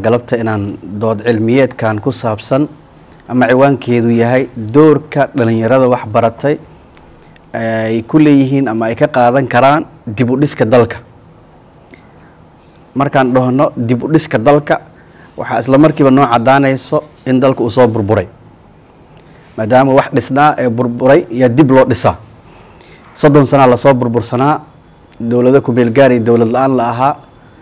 galabta inaan dood cilmiyeedkan ku saabsan ama ciwaankeedu yahay doorka dhalinyarada wax baratay ay ku leeyihiin ama ay ka qaadan karaan dib u dhiska dalka markaan dhahno dib u dhiska dalka waxaa isla markiiba noo cadaanayso in dalka uu soo burburay maadaama wax dhisnaa ee burburay yaa dib loo dhisaa soddon sanaa lasoo burbursanaa dowlado kumeelgaar iyo dowlad la-aan la ahaa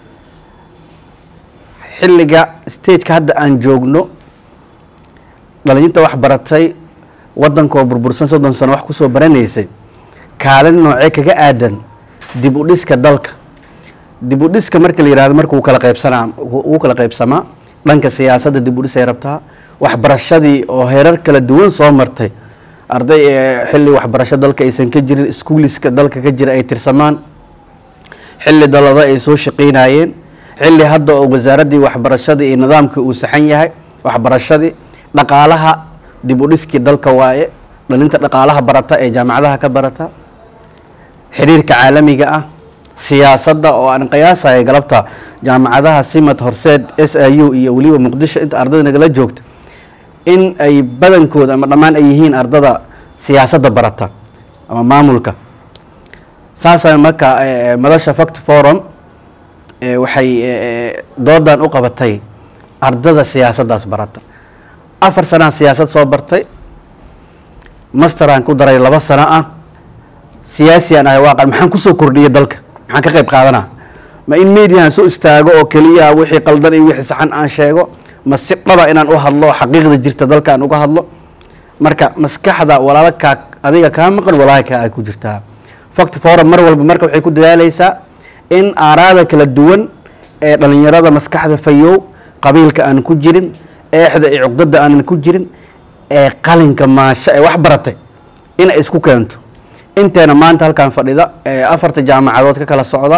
xilliga stageka hadda aan joogno dhalinyarta wax baratay waddankoo burbursan soddon sano wax kusoo baranaysay kaalin noocee kaga aadan dib u dhiska dalka dib u dhiska marka la yihahdo marka uu kala qaybsanaa uu kala qaybsamaa dhanka siyaasadda dib u dhisay rabtaa waxbarashadii oo heerar kala duwan soo martay arday ee xilli waxbarasho dalka aysan ka jirin iskuuliska dalka ka jira ay tirsamaan xilli dalada ay soo shaqeynayeen xilli hadda oo wasaaraddii waxbarashadii iyo nidaamkii uu saxan yahay waxbarashadii dhaqaalaha dib u dhiskii dalka waaye dhalinta dhaqaalaha barata ee jaamacadaha ka barata xiriirka caalamiga ah siyaasadda oo aan qiyaasaya galabta jaamacadaha simad horseed s i u iyo weliba muqdisho inta ardayda nagala joogta in ay badankooda ama dhammaan ay yihiin ardada siyaasadda barata ama maamulka saasa marka madasha fact forum waxay doodan u qabatay ardada siyaasaddaas barata afar sanaa siyaasad soo bartay masteraan ku daray laba sano ah siyaasiyan ahay waaqan maxaan kusoo kordhiyay dalka maxaan ka qayb qaadanaa ma in mediahan soo istaago oo keliya wixii qaldan iyo wixii saxan aan sheego ma si dhaba inaan u hadlo xaqiiqda jirta dalka aan uga hadlo marka maskaxda walaalo kaa adiga kaa maqan walaahi kaa ay ku jirtaa fact forum mar walba marka waxay ku dadaaleysaa in aaraada kala duwan ee dhalinyarada maskaxda fayow qabiilka aan ku jirin eexda iyo cuqdada aanan ku jirin ee qalinka maasho ee wax baratay inay isku keento inteena maanta halkan fadhida ee afarta jaamacadood ka kala socda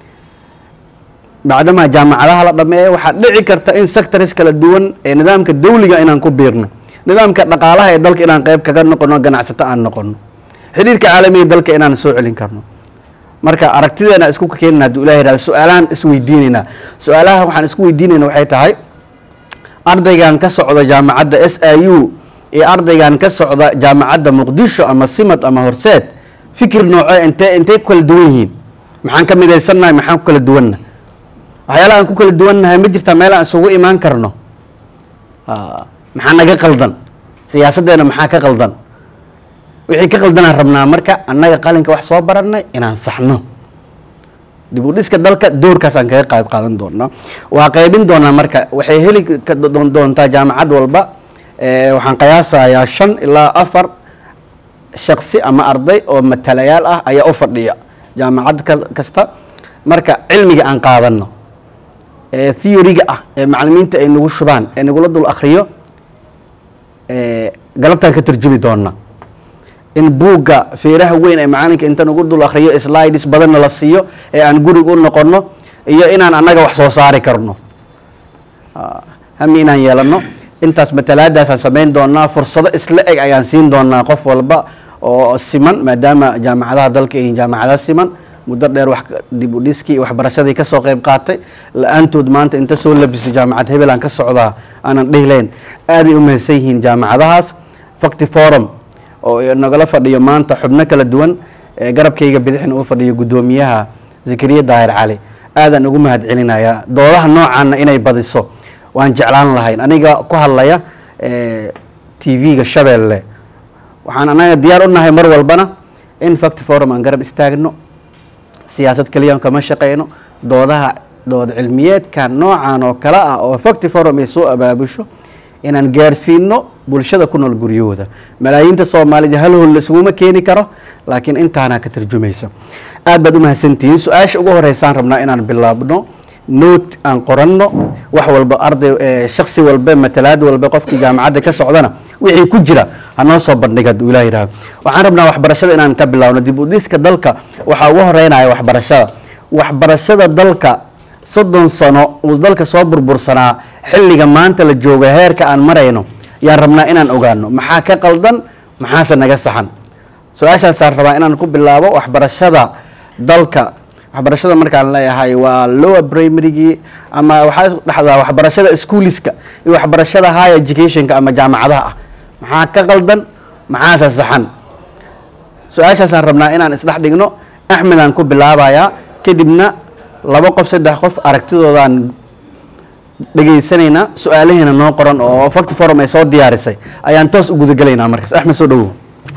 bacdamaa jaamacadaha la dhameeya waxaa dhici karta in sectors kala duwan ee nidaamka dawliga inaan ku biirno nidaamka dhaqaalaha ee dalka inaan qeyb kaga noqono ganacsato aan noqono xidhiirka caalamiga dalka inaan soo celin karno marka aragtideena isku keenana haduu ilah yihahdo su-aalahan isweydiinaynaa su-aalaha waxaan isku weydiinayna waxay tahay ardaygan ka socda jaamacadda s i u iyo ardaygan ka socda jaamacadda muqdisho ama simad ama horseed fikir noocee intee intay ku kala duwan yihiin maxaan ka midaysannahay maxaan ku kala duwanna waxyaalaha aan ku kala duwannahay ma jirtaa meel aan isugu imaan karno maxaa naga qaldan siyaasaddeena maxaa ka qaldan wixii ka qaldanaan rabnaa marka annaga qalinka wax soo baranay inaan saxno dib u dhiska dalka doorkaasaan kaga qayb qaadan doonaa waa qaybin doonaa marka waxay heli doontaa jaamacad walba waxaan qiyaasayaa shan ilaa afar shaksi ama arday oo matalayaal ah ayaa u fadhiya jaamacad kasta marka cilmiga aan qaadano ee theoryga ah ee macalimiinta ay nagu shubaan ee nagula dul akriyo galabtaan ka tarjumi doona in buugga feeraha weyn ee macalinka inta nagu dul akriyo slides badanna la siiyo ee aan gurig u noqono iyo inaan annaga wax soo saari karno hami inaan yeelano intaas matalaadaasaan samayn doonaa fursado isla eg ayaan siin doonaa qof walba oo siman maadaama jaamacadaha dalka yihiin jaamacada siman muddo dheer wax dib u dhiskii waxbarashadii kasoo qayb qaatay la-aantood maanta inta soo labistay jaamacad hebel aan ka socdaa aanan dhihilayn aaday u mahadsan yihiin jaamacadahaas facti forum oo nagala fadhiyo maanta xubno kala duwan ee garabkayga bidixna uu fadhiyo guddoomiyaha zakariya daahir cali aadaan ugu mahad celinayaa doodaha noocaana inay badiso waan jeclaan lahayn aniga ku hadlaya t v-ga shabeelle waxaan anaga diyaar u nahay mar walbana in facti forum aan garab istaagno siyaasad keliya kama shaqeyno doodaha dood cilmiyeedka noocan oo kale ah oo facti forum ay soo abaabusho inaan gaarsiino bulshada ku nool guryahooda malaayiinta soomaalida hal hol laisuguma keeni karo laakiin intaana ka tarjumaysa aad baad u mahadsantihiin su-aasha ugu horeysaan rabnaa inaan bilaabno note aan qoranno wax walba arday shaksi walba matalaad walba qofkii jaamacadda ka socdana wixii ku jira hanoo soo bandhiga haduu ilah yidhahdo waxaan rabnaa waxbarashada inaan ka bilaabno dib u dhiska dalka waxaa ugu horeynaya waxbarashada waxbarashada dalka soddon sano uu dalka soo burbursanaa xilliga maanta la jooga heerka aan marayno yaan rabnaa inaan ogaano maxaa ka qaldan maxaase naga saxan su-aashaasaan rabaa inaan ku bilaabo waxbarashada dalka waxbarashada markaan leeyahay waa lower primarygii ama waxaa isku dhexdaa waxbarashada schooliska iyo waxbarashada high educationka ama jaamacadaha ah maxaa ka qaldan maxaase saxan su-aashaasaan rabnaa inaan isdhex dhigno axmedaan ku bilaabayaa kadibna laba qof saddex qof aragtidoodaan dhegaysanaynaa su-aalaheena noo qoran oo facti forum ay soo diyaarisay ayaan toos u gudagelaynaa markaas axmed soo dhawow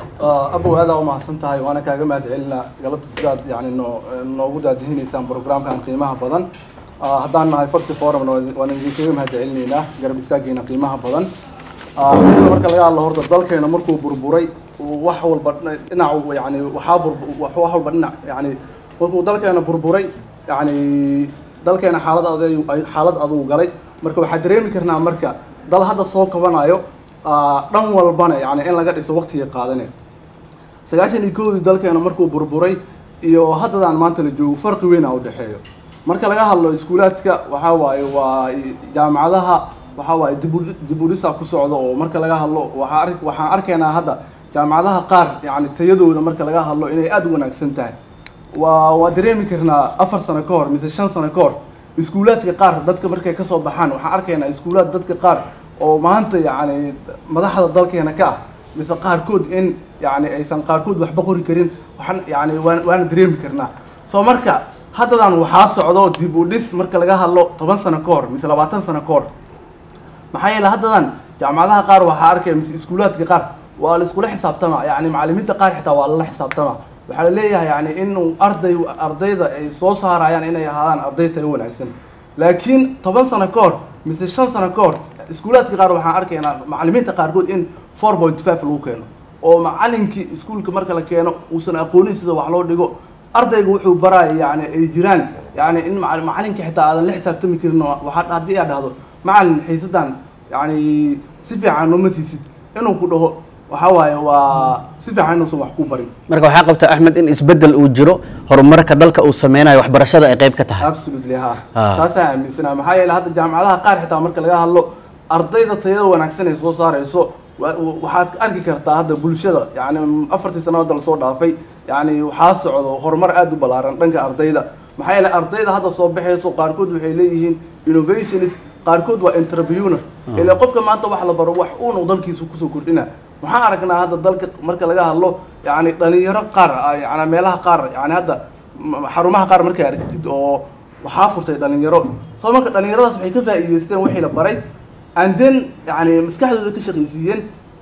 abow aada u mahadsan tahay waana kaaga mahad celinaa galabta sidaad yani noo noogu daadihinaysaan programkan qiimaha badan haddaan nahay facti forumna waan idinkaga mahad celinaynaa garab istaageena qiimaha badan iyada marka laga hadlo horta dalkeena markuu burburay wax walba dhinac yani waxaa bur wax walba dhinac yani markuu dalkeena burburay yani dalkeena xaalad aday xaalad aduu galay marka waxaa dareemi karnaa marka dal hadda soo kabanayo dhan walbana yani in laga dhiso waqtiga qaadane sagaashan iyo koodii dalkeena markuu burburay iyo haddadaan maanta la joogo farqi weyn a udhexeeyo marka laga hadlo iskuulaadka waxaa waaye waa jaamacadaha waxaa waaye dibu dib udhisa ku socda oo marka laga hadlo waxaa ar waxaan arkaynaa hadda jaamacadaha qaar yani tayadooda marka laga hadlo inay aada u wanaagsan tahay waa waa dareemi karnaa afar sano ka hor mise shan sano ka hor iskuulaadka qaar dadka markay kasoo baxaan waxaan arkaynaa iskuulaad dadka qaar oo maanta yani madaxda dalkeena ka ah mise qaarkood in yani aysan qaarkood waxba qori karin waxaan yani waan waana dareemi karnaa soo marka haddadan waxaa socdo dib u dhis marka laga hadlo toban sano ka hor mise labaatan sano ka hor maxaa yeele haddadan jaamacadaha qaar waxaa arkaya mise iskuulaadka qaar waa la iskula xisaabtama yani macalimiinta qaar xitaa waa lala xisaabtama waxaa la leeyahay yani inuu arday ardayda ay soo saarayaan inay ahaadaan arday tayo wanaagsan laakiin toban sano ka hor mise shan sano ka hor iskuulaadka qaar waxaan arkaynaa macalimiinta qaarkood in four point five lagu keeno oo macalinkii iskuulka marka la keeno uusan aqoonin sida wax loo dhigo ardayga wuxuu baraya yani ay jiraan yani in macalinka xitaa aadan la xisaabtami karin waxaa haddii aad dhahdo macalin xiisadan yani si fiican nooma siisid inuu ku dhaho waxaa waaye waa si fiican inuusan wax ku barin marka waxaa qabta axmed in isbedel uu jiro horumarka dalka uu sameynayo waxbarashada ay qayb ka tahay absolutely ha Ah. taasaan aaminsanaa maxaa yeele hadda jaamacadaha qaar xitaa marka laga hadlo ardayda tayada wanaagsan ay soo saarayso wa- wa- waxaad arki kartaa hadda bulshada yani afartii sano hadda lasoo dhaafay yani waxaa socdo horumar aada u ballaaran dhanka ardayda maxaa yeele ardayda hadda soo baxayso qaarkood waxay leeyihiin innovationist qaarkood waa entrepreneur ile qofka maanta wax la baro wax uunu dalkiisa kusoo kordhina waxaan aragnaa hadda dalka marka laga hadlo yani dhalinyaro qaar ah, yani meelaha qaar yani hadda m- xarumaha qaar markay aragtid oo waxaa furtay dhalinyaro soo marka dhalinyaradaas waxay ka faa'iideysteen wixii la baray and then yani maskaxdooda ka shaqaysiiyeen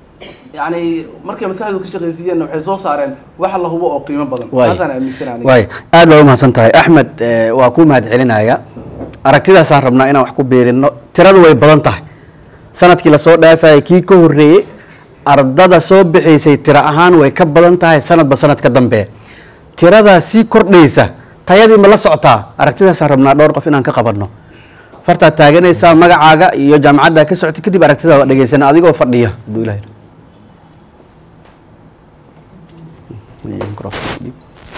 yani markay maskaxdooda ka shaqaysiiyeen waxay soo saareen wax la hubo oo qiimo badan Waay. taasaan aaminsanaa waay aad baa umahadsan tahay axmed eh, waa kuu mahad celinaya aragtidaasaan rabnaa inaan wax ku biirino tiradu way badan tahay sanadkii lasoo dhaafayay kii ka horreeyey ardada soo bixaysay tiro ahaan way ka badan tahay sanadba sanad ka dambe tiradaa sii kordhaysa tayadii ma la socotaa aragtidaasaan rabnaa dhowr qof inaan ka qabanno fartaad taaganaysaa magacaaga iyo jaamacaddaa ka socota kadib aragtidaada dhegaysana adigoo fadhiya hadduu ilahay Microphone.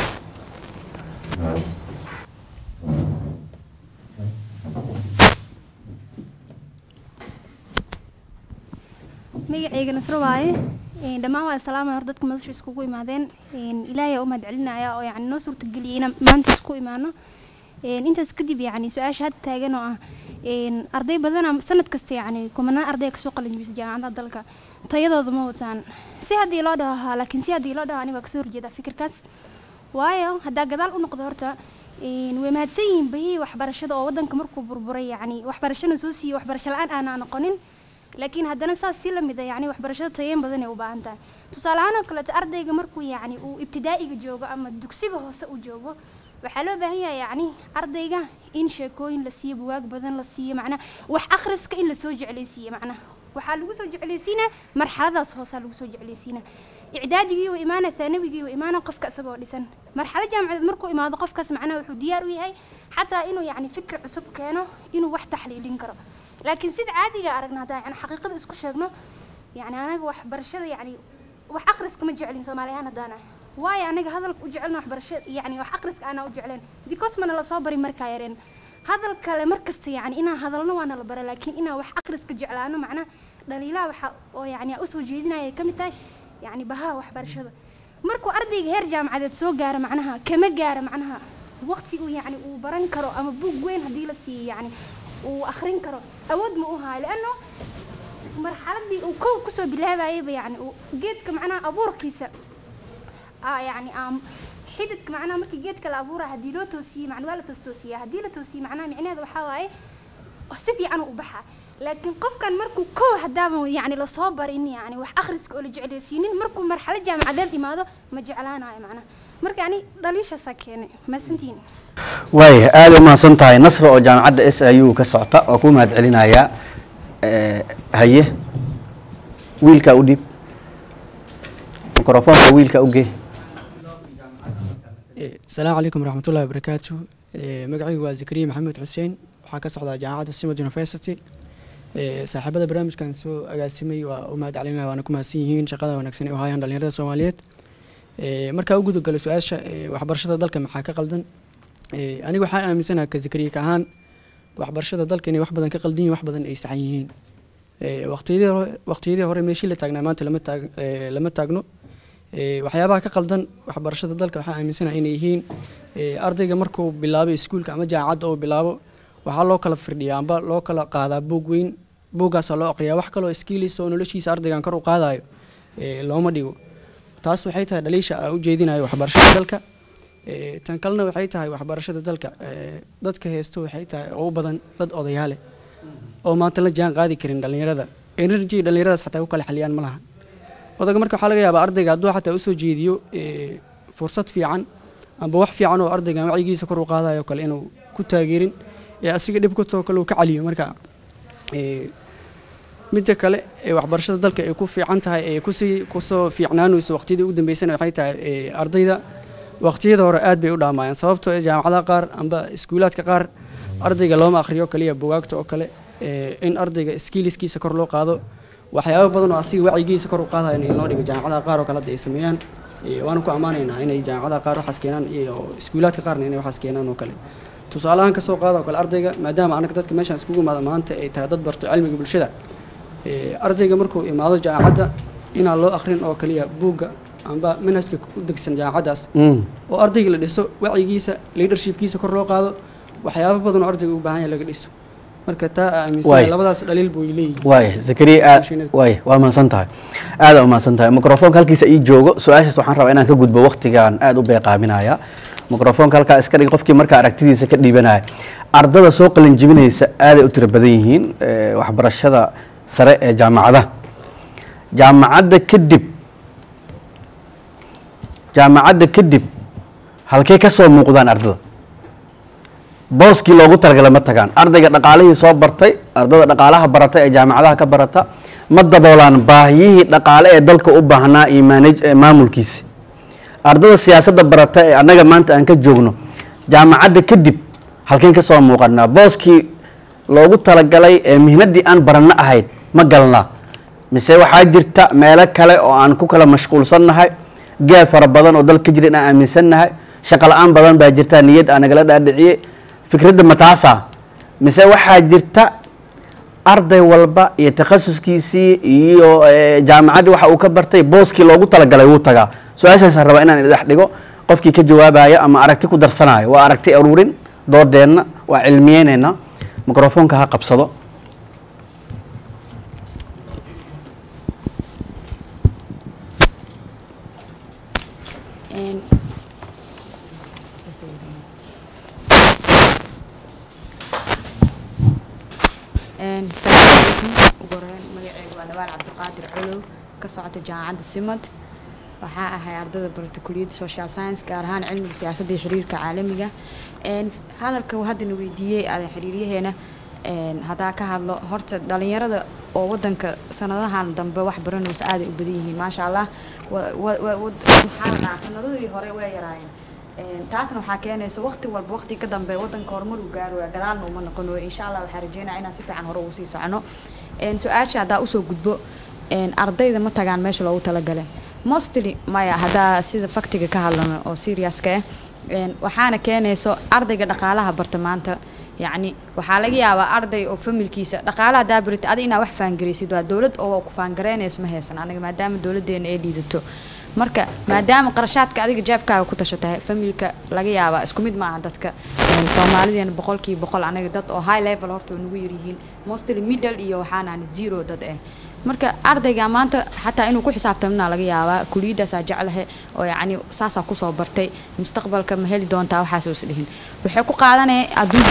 magacayga nasro waaye Een, dhammaan waa salaamay hor dadka madasha iskugu imaadeen Een, ilaahay aa u mahad celinaya oo yani noo suurtageliyay inaan maanta isku imaano Een, intaas kadib yani su-aasha hadda taagan oo ah een, arday badana sanad kasta yani kumanaan arday kasoo qalin jibisa jaamacadaha dalka tayadooda ma wataan si haddii loo dhaho haa laakiin si haddii loo dhaho aniga waa kasoo horjeeda fikirkaas waayo haddaa gadaal u noqdo horta een, way mahadsan yihiin bahihii waxbarashada oo wadanka markuu burburay yani waxbarashana soo siiyey waxbarasho la-aan aanaa noqonin laakiin haddana saas si lamid a yani waxbarashada tayeyn badan ay u baahan tahay tusaale ahaan oo kaleeto ardayga markuu yani uu ibtidaa'iga joogo ama dugsiga hoose uu joogo waxaa loo baahan yahay yani ardayga in sheekooyin la siiyo buwaag badan la siiyo macnaha wax akhriska in lasoo jeclaysiiyo macnaha waxaa lagu soo jeclaysiinaa marxaladaas hoosaa lagu soo jeclaysiinaa icdaadigii uu imaana thaanawigii uu imaana qofka isagoo dhisan marxalad jaamacadeed markuu imaado qofkaas macnaha wuxuu diyaar u yahay xataa inuu yani fikir cusub keeno inuu wax taxliilin karo laakiin sida caadiga aragna haddaan yani xaqiiqada isku sheegno yani anaga waxbarashada yani wax akhriska ma jecelin soomaali ahaan haddaan ah waayo anaga hadalka u jecelna waxbarashada yani wax akhriska aanaa u jecleen because mana lasoo bari markaa yareen hadal kale markasta yani inaan hadalno waana la bara laakiin inaan wax akhriska jeclaano macnaha dhaliilaha waxa oo yani aan usoo jeedinaya ay ka mid tahay yani bahaha waxbarashada markuu ardayga heer jaamacadeed soo gaaro macnaha kama gaaro macnaha waqti uu yacni uu baran karo ama buug weyn haddii la siiyo yacni uu akhrin karo awood ma u hayo lianno marxaladii uu kow kusoo bilaabayaba yacni uu geedka macnaha abuurkiisa aa yacni aam xididka macnaha markii geedka la abuura haddii loo toosiyey macna waa la toostoosiyaa haddii la toosiyey macnaha micnaheeda waxaa waaye si fiican u baxa laakiin qofkan markuu kow hadaaban yacni lasoo barin yacni wax akhriska oo la jeclaysiinin markuu marxalad jaamacadeed imaado ma jeclaanayo macnaha marka ani dhaliishaasaa keenay maasantiin waaya aada u mahadsan tahay nasra oo jaamacadda s i u ka socota oo ku mahad celinayaa haye wiilkaa u dhiib mikrofoonka wiilkaa u gee asalaamu calaykum waraxmatullahi wabarakaatu magacaygu waa zakariya maxamed xuseen waxaa ka socdaa jaamacadda simad university saaxiibada barnaamijkan soo agaasimay waa u mahad celinaya waana ku mahadsan yihiin shaqada wanaagsan ee u hayaan dhalinyarada soomaaliyeed markaa u gudagalo su-aasha waxbarashada dalka maxaa ka qaldan aniga waxaan aaminsanaha ka zakariya ka ahaan waxbarashada dalka inay wax badan ka qaldan yihin wax badan ay saxan yihiin waqtiyadii hore waqtiyadii hore meeshii la taagnaa maanta lama taag lama taagno waxyaabaha ka qaldan waxbarashada dalka waxaan aaminsanaha inay yihiin ardayga markuu bilaabo iskuulka ama jaamacadda uu bilaabo waxaa loo kala firdhiyaa amba loo kala qaadaa buug weyn buuggaasaa loo aqriyaa wax kaloo skiilis oo noloshiisa ardaygan kor u qaadayo looma dhigo taas waxay tahay dhaliisha aan u jeedinayo waxbarashada dalka tan kalena waxay tahay waxbarashada dalka dadka heesto waxay tahay oo u badan dad odayaale oo maanta la jaan qaadi karin dhallinyarada energy dhallinyaradaas xataa ku kala xaliyaan ma laha odaga marka waxaa laga yaabaa ardayga hadduu xataa usoo jeediyo fursad fiican amba wax fiican oo ardaygan wacyigiisa kor u qaadayo kale inuu ku taageerin ee asiga dhib kutoo kale uu ka caliyo marka midda kale ee waxbarashada dalka ay ku fiican tahay ee kusii kusoo fiicnaanayso waqtiyadii ugu dambeysana waxay tahay ardayda waqtiyada hore aad bay u dhaamayaan sababtoo ee jaamacadaha qaar amba iskuulaadka qaar ardayga looma akhriyo kaliya bugaagta oo kale in ardayga skiiliskiisa kor loo qaado waxyaabo badan oo asiga wacyigiisa kor u qaadayo in loo dhigo jaamacadaha qaar oo kale hadda ay sameeyaan waana ku ammaanaynaa inay jaamacadaha qaar waxaas keenaan iyo iskuulaadka qaarna inay waxaas keenaan oo kale tusaalahaan kasoo qaada oo kale ardayga maadaama anaga dadka meeshaan iskugu imaada maanta ay tahay dad barto cilmiga bulshada ardayga markuu imaado jaamacadda inaan loo akhrin oo kaliya buugga amba manhajka u degsan jaamacaddaas oo ardayga la dhiso wacyigiisa leadershipkiisa kor loo qaado waxyaabo badan oo ardayga u baahan yahay laga dhiso marka taa aaminsan labadaas dhaliil buu leeyihin waaya zakariya aad waaya waa mahadsan tahay aada u mahadsan tahay mikrofoonka halkiisa ii joogo su-aashaas waxaan rabaa inaan ka gudbo waqtigaan aada u beeqaaminaya mikrofoonka halkaa iska dhig qofkii markaa aragtidiisa ka dhiibanaya ardada soo qalin jibinaysa aaday u tiro badan yihiin waxbarashada sare ee jaamacadaha jaamacadda kadib jaamacadda kadib halkey ka soo muuqdaan ardada booskii loogu talagalay ma tagaan ardayga dhaqaalihii soo bartay ardada dhaqaalaha barata ee jaamacadaha ka barata ma daboolaan baahiyihii dhaqaale ee dalka u baahnaa iyo maanaj maamulkiisi ardada siyaasadda barata ee annaga maanta aan ka joogno jaamacadda kadib halkeen ka soo muuqanaa booskii loogu talagalay ee mihnaddii aan baranno ahayd ma galnaa mise waxaa jirta meelo kale oo aan ku kala mashquulsannahay gaab fara badan oo dalka ka jira in aan aaminsannahay shaqo la-aan badan baa jirta niyad aa nagala dhaadhiciyey fikradda mataasa mise waxaa jirta arday walba iyo takhasuskiisii iyo jaamacaddii waxa uu ka bartay booskii loogu talagalay wuu tagaa su-aashaasaan rabaa inaan idhex dhigo qofkii ka jawaabaya ama aragti ku darsanayo waa aragti aruurin doodeenna waa cilmiyeyneyna mikrofoonka ha qabsado asalaamu calaykum ugu horeyn magaceyga waa dhawaal cabdiqaadir colow ka socota jaamacadda simad waxaa ahay ardada barata kuliyadda social science gaar ahaan cilmiga siyaasadda iyo xiriirka caalamiga hadalka haddana weydiiyey aadan xiriiryaheena haddaa ka hadlo horta dhalinyarada oo wadanka sanadahan dambe wax baranaysa aaday u badan yihiin maasha allah maxaa la sanadadii hore way yaraayeen taasna waxaa keenaysa waqti walba waqti ka dambe wadanka horumar uu gaaraya gadaalna uma noqonayo insha allah waxaa rajeynaya inaan si fiican hore ugu sii socono su-aasha haddaa usoo gudbo ardayda ma tagaan meesha loogu talagalay mostly maya haddaa sida faktiga ka hadlano oo seriouska ah waxaana keenayso ardayga dhaqaalaha barta maanta yacni waxaa laga yaabaa arday oo familkiisa dhaqaalaha daabarita adi inaa wax faangaraysid waa dowlad oo ku faangareynaysa ma haysan aniga maadaama dowladeena ay liidato marka maadaama qarashaadka adiga jeebkaaga ku tashatay familka laga yaabaa isku mid maaha dadka een, soomaalideena boqolkiiba boqol anaga dad oo high level horta way nagu yaryihiin mostly middle iyo waxaanaan zero dad ah marka ardayga maanta xataa inuu ku xisaabtamna laga yaabaa kuliyadaasaa jeclahe oo yacni saasaa kusoo bartay mustaqbalka ma heli doontaa waxaas is dhihin waxay ku qaadanaya hadduu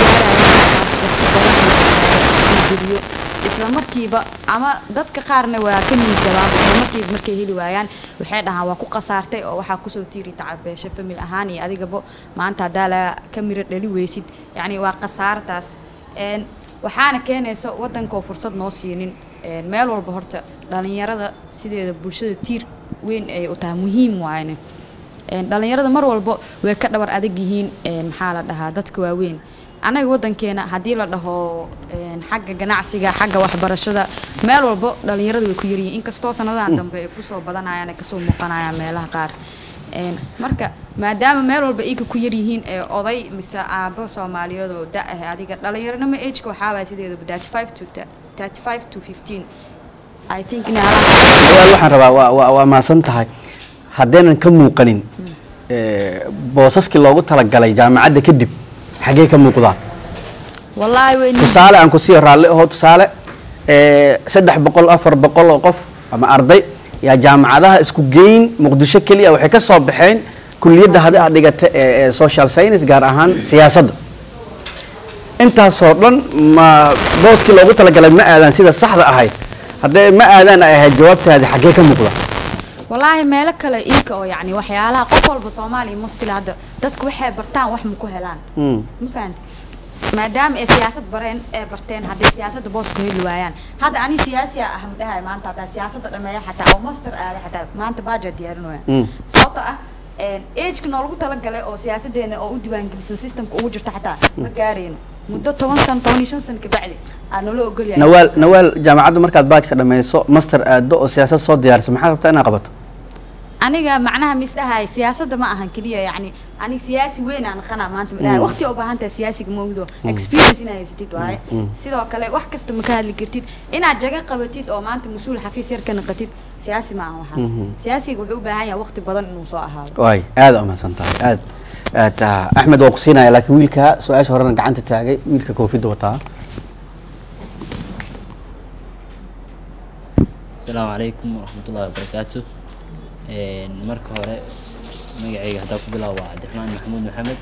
gaarayo isla markiiba ama dadka qaarna waa ka niyad jabaan isla markiiba markay heli waayaan waxay dhahaan waa ku qasaartay oo waxaa kusoo tiiri tacabeesha famil ahaan iyo adigaba maanta haddaa la ka miro dhali weysid yacni waa khasaartaas een waxaana keenaysa waddanka oo fursad noo siinin een meel walba horta dhalinyarada sideeda bulshada tiir weyn ay u tahay muhiim waayne een dhalinyarada mar walba way ka dhabar adag yihiin een maxaa la dhahaa dadka waaweyn annaga waddankeena haddii la dhaho een xagga ganacsiga xagga waxbarashada meel walba dhalinyarada way ku yaryihiin inkastoo sanadahan dambe ay kusoo badanayaan ay kasoo muuqanayaan meelaha qaar een marka maadaama meel walba iga ku yaryihiin ee oday mise aabo soomaaliyeed oo da ah adiga dhalinyaronimo ageka waxaa waaya sideedaba thirty five to thirty five to fifteen i think in Walaal, waxaan rabaa waa- waa waa maasan tahay haddaynan ka muuqanin eh, boosaskii loogu talagalay jaamacadda kadib xaggee ka muuqdaan wallaahi way tusaale aan ku sii raalli aho tusaale eh, saddex boqol afar boqol oo qof ama arday yaa jaamacadaha isku geyn muqdisho keliya waxay ka soo baxeen kuliyadda hadi aad dhigata ee ee social science gaar ahaan siyaasadda intaasoo dhan ma booskii loogu talagalay ma aadaan sida saxda ahayd haddee ma aadaan ay ahayd jawaabtaadi xaggee ka muuqda wallaahi meelo kale iinka oo yacni waxyaalaha qof walba soomaaliya mustila hadda dadku waxay bartaan wax ma ku helaan Mm. ma fahanti maadaama ay siyaasad bareen ee barteen hadday siyaasadda boos ku heli waayaan hadda ani siyaasi ah ma dhahay maanta haddaa siyaasadda dhameeya xataa oo master aada xataa maanta baaja diyaarinaya Mm. sababtoo ah ageka noolagu talagalay oo siyaasadeena oo u diiwaangelisan systemka ugu jirta xataa ma gaarayno muddo toban sano toban iyo shan sano kabacdi aa noola ogolyahay nawaal nawaal jaamacadda markaad baajka dhammayso master aado oo siyaasad soo diyaarisa maxaad rabtaa inaad qabato aniga macnaha misdhahay siyaasadda ma ahan keliya yacni aniga siyaasi weyn aan qanaa maanta midhahay waqti u baahan tahay siyaasiga mawdo experience inaad haysatid waaye sidoo kale wax kasta ma ka hadli kartid inaad jaga qabatid oo maanta mas-uul xafiis yar ka naqatid siyaasi ma ahan waxaas siyaasiga wuxuu u baahan yahay waqti badan inuu soo ahaado waay aada u mahadsan tahay aad aad ah, axmed waa ku siinaya laakiin wiilka su-aasha horena gacanta taagay wiilka koofidda wataa asalaamu calaykum waraxmatullahi wabarakaatu Een, marka hore magacayga haddaa ku bilaabo waa cabdiraxmaan maxamuud maxamed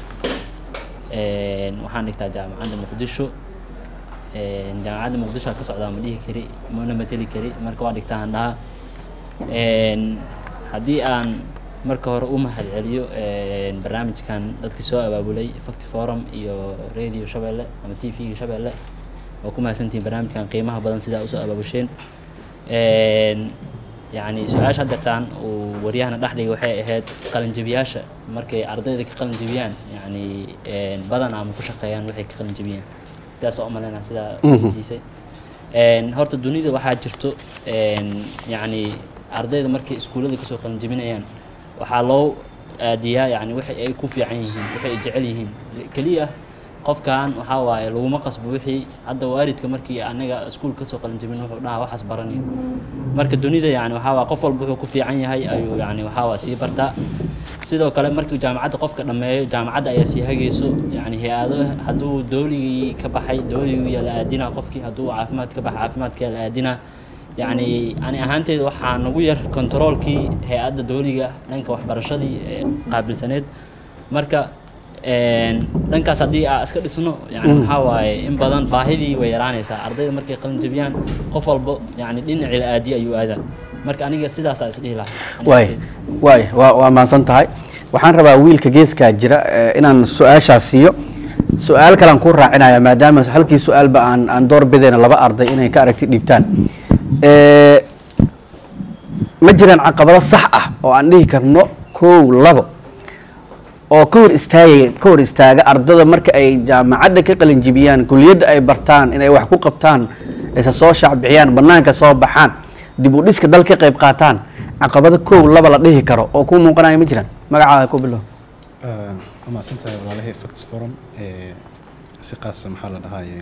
Een, waxaan dhigtaa jaamacadda muqdisho Een, jaamacadda muqdisho ka socdaa ma dhihi kari mana mateli kari marka waa dhigtaa aan dhahaa Een, haddii aan marka hore u mahadceliyo een, barnaamijkan dadkii soo abaabulay facti forum iyo radio shabeelle ama t v shabeelle waa ku mahadsantihiin barnaamijkan qiimaha badan sidaa usoo abaabusheen Een, yacni su-aasha haddeertaan uu waryahana dhex dhigay waxay ahayd qalinjabiyaasha markay ardayda ka qalinjabiyaan yacni een, badan ama ku shaqeeyaan waxay ka qalinjabiyaan sidaas oo umaleynaa sidaa weydiisay Een, horta dunida waxaa jirto een, yacni ardayda markay iskuullada kasoo qalinjabinayaan waxaa loo aadiyaa yacni waxa ay ku fiican yihiin waxay ay jecel yihiin keliya qofkan waxaa waaye laguma qasbo wixii hadda waalidka markii anaga iskuul kasoo qalinjabin wuxuu dhahaa waxaas baranayo marka dunida yani waxaa waa qof walba wuxuu ku fiican yahay ayuu yani waxaa waa sii bartaa sidoo kale markii jaamacadda qofka dhammeeyo jaamacadda ayaa sii hagayso yani hay-ado hadduu dooligii ka baxay dooligii la aadinaa qofkii hadduu caafimaad ka baxay caafimaadka la aadinaa yani ani ahaanteyda waxaa nagu yar controolkii hay-adda dooliga dhanka waxbarashadii ee qaabilsaneed marka een, dhankaas haddii aa iska dhisno yani waxaa waaye in badan baahidii way yaraanaysaa ardayda markay qalin jabiyaan qof walbo yani dhinacii la aadiye ayuu aadaa marka aniga sidaasaa isdhihi lahaa waay waay waa waa mahadsan tahay waxaan rabaa wiilka geeskaa jira eh, inaan su-aashaas siiyo su-aal kalean ku raacinaya maadaama halkii su-aalba aan aan door bidayna laba arday inay ka aragti dhiibtaan Eh, ma jiraan caqabado sax ah oo aan dhihi karno kow labo oo ka hor istaagaya ka hor istaaga ardada marka ay jaamacadda ka qalinjibiyaan kuliyadda ay bartaan inay wax ku qabtaan isa soo shaacbixiyaan banaanka soo baxaan dib u dhiska dal ka qayb qaataan caqabado kow laba la dhihi karo oo ku muuqanaya ma jiraan magacaaga ku bilow waa mahadsantahay walaalahay facts forum ee si qaasa maxaa la dhahaaye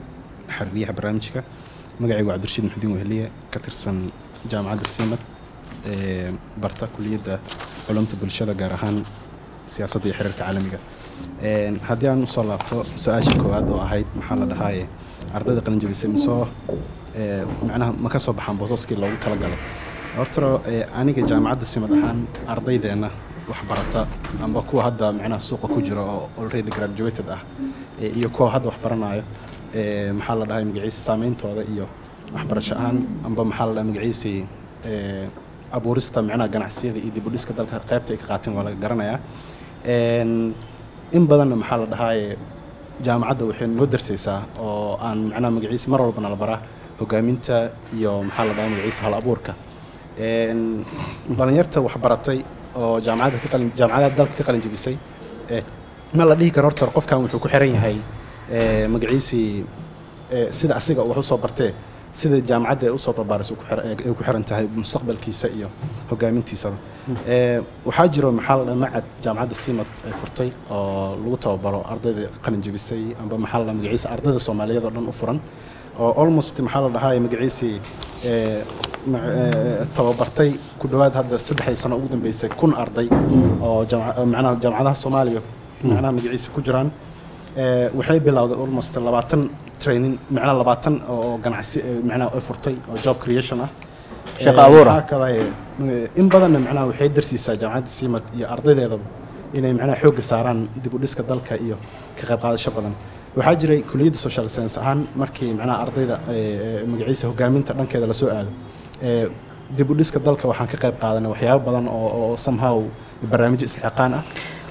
xiriiryaha barnaamijka magacaygu waa cabdirashiid maxdiin weheliye ka tirsan jaamacadda simad ee barta kuliyadda culumta bulshada gaar ahaan siyaasadda iyo xiriirka caalamiga Een, haddii aan usoo laabto su-aasha koowaad oo ahayd maxaa la dhahaaye ardayda qalinjabisay misoo ee, macnaha ma ka soo baxaan boosaskii loogu talagalay hortaro ee, aniga jaamacadda simad ahaan ardaydeenna wax barata amba kuwa hadda macnaha suuqa ku jira oo already graduated ah ee, iyo kuwa hadda wax baranayo ee, maxaa la dhahay magaciisa saameyntooda iyo waxbarasho ahaan amba maxaa la dhahay magaciisii ee, abuurista macnaha ganacsiyada iyo dib u dhiska dalka qaybta ay ka qaateen waa laga garanayaa Een, in badanna maxaa la dhahaaye jaamacadda waxay noo darsaysaa oo aan macnaha magaciisa mar walbana la baraa hogaaminta iyo maxaa la dhahaa magaciisa hal abuurka Een, dhalinyarta wax baratay oo jaamacadda ka qalin jaamacadaha dalka ka qalin jebisay ee, ma la dhihi karo horta qofkan wuxuu ku xiran yahay ee, magaciisii ee, sida asiga uu wax usoo bartee sida jaamacadda ay usoo barbaaris ku xiran tahay mustaqbalkiisa iyo hogaamintiisaba Ee, waxaa jiro maxaa la dhahaa macad jaamacadda simad ay furtay oo lagu tababaro ardayda qalin jebisay amba maxaa la dhahaa magaciisa ardayda soomaaliyeed oo dhan u furan oo almost maxaa la dhahaa magaciisii ee, ma- ee, tababartay ku dhowaad hadda saddexdii sano ugu dambeysay kun arday oo jaamac- macnaha jaamacadaha soomaaliya macnaha magaciisa ku jiraan Ee, waxay bilowday almost labaatan training macnaha labaatan oo ganacsi ee, macnaha ay furtay oo job creation ah Shaqo Ee, abuur ah. waxaa kale ee, in badanna macnaha waxay darsiisaa jaamacadda simad iyo ardaydeedaba inay macnaha xoogga saaraan dib u dhiska dalka iyo ka qayb qaadasho badan waxaa jiray kuliyadda social science ahaan markii macnaha ardayda ee, ee, magaciisa hogaaminta dhankeeda lasoo aado ee, dib u dhiska dalka waxaan ka qayb qaadanay waxyaabo badan oo oo somehow barnaamijyo isxilqaan ah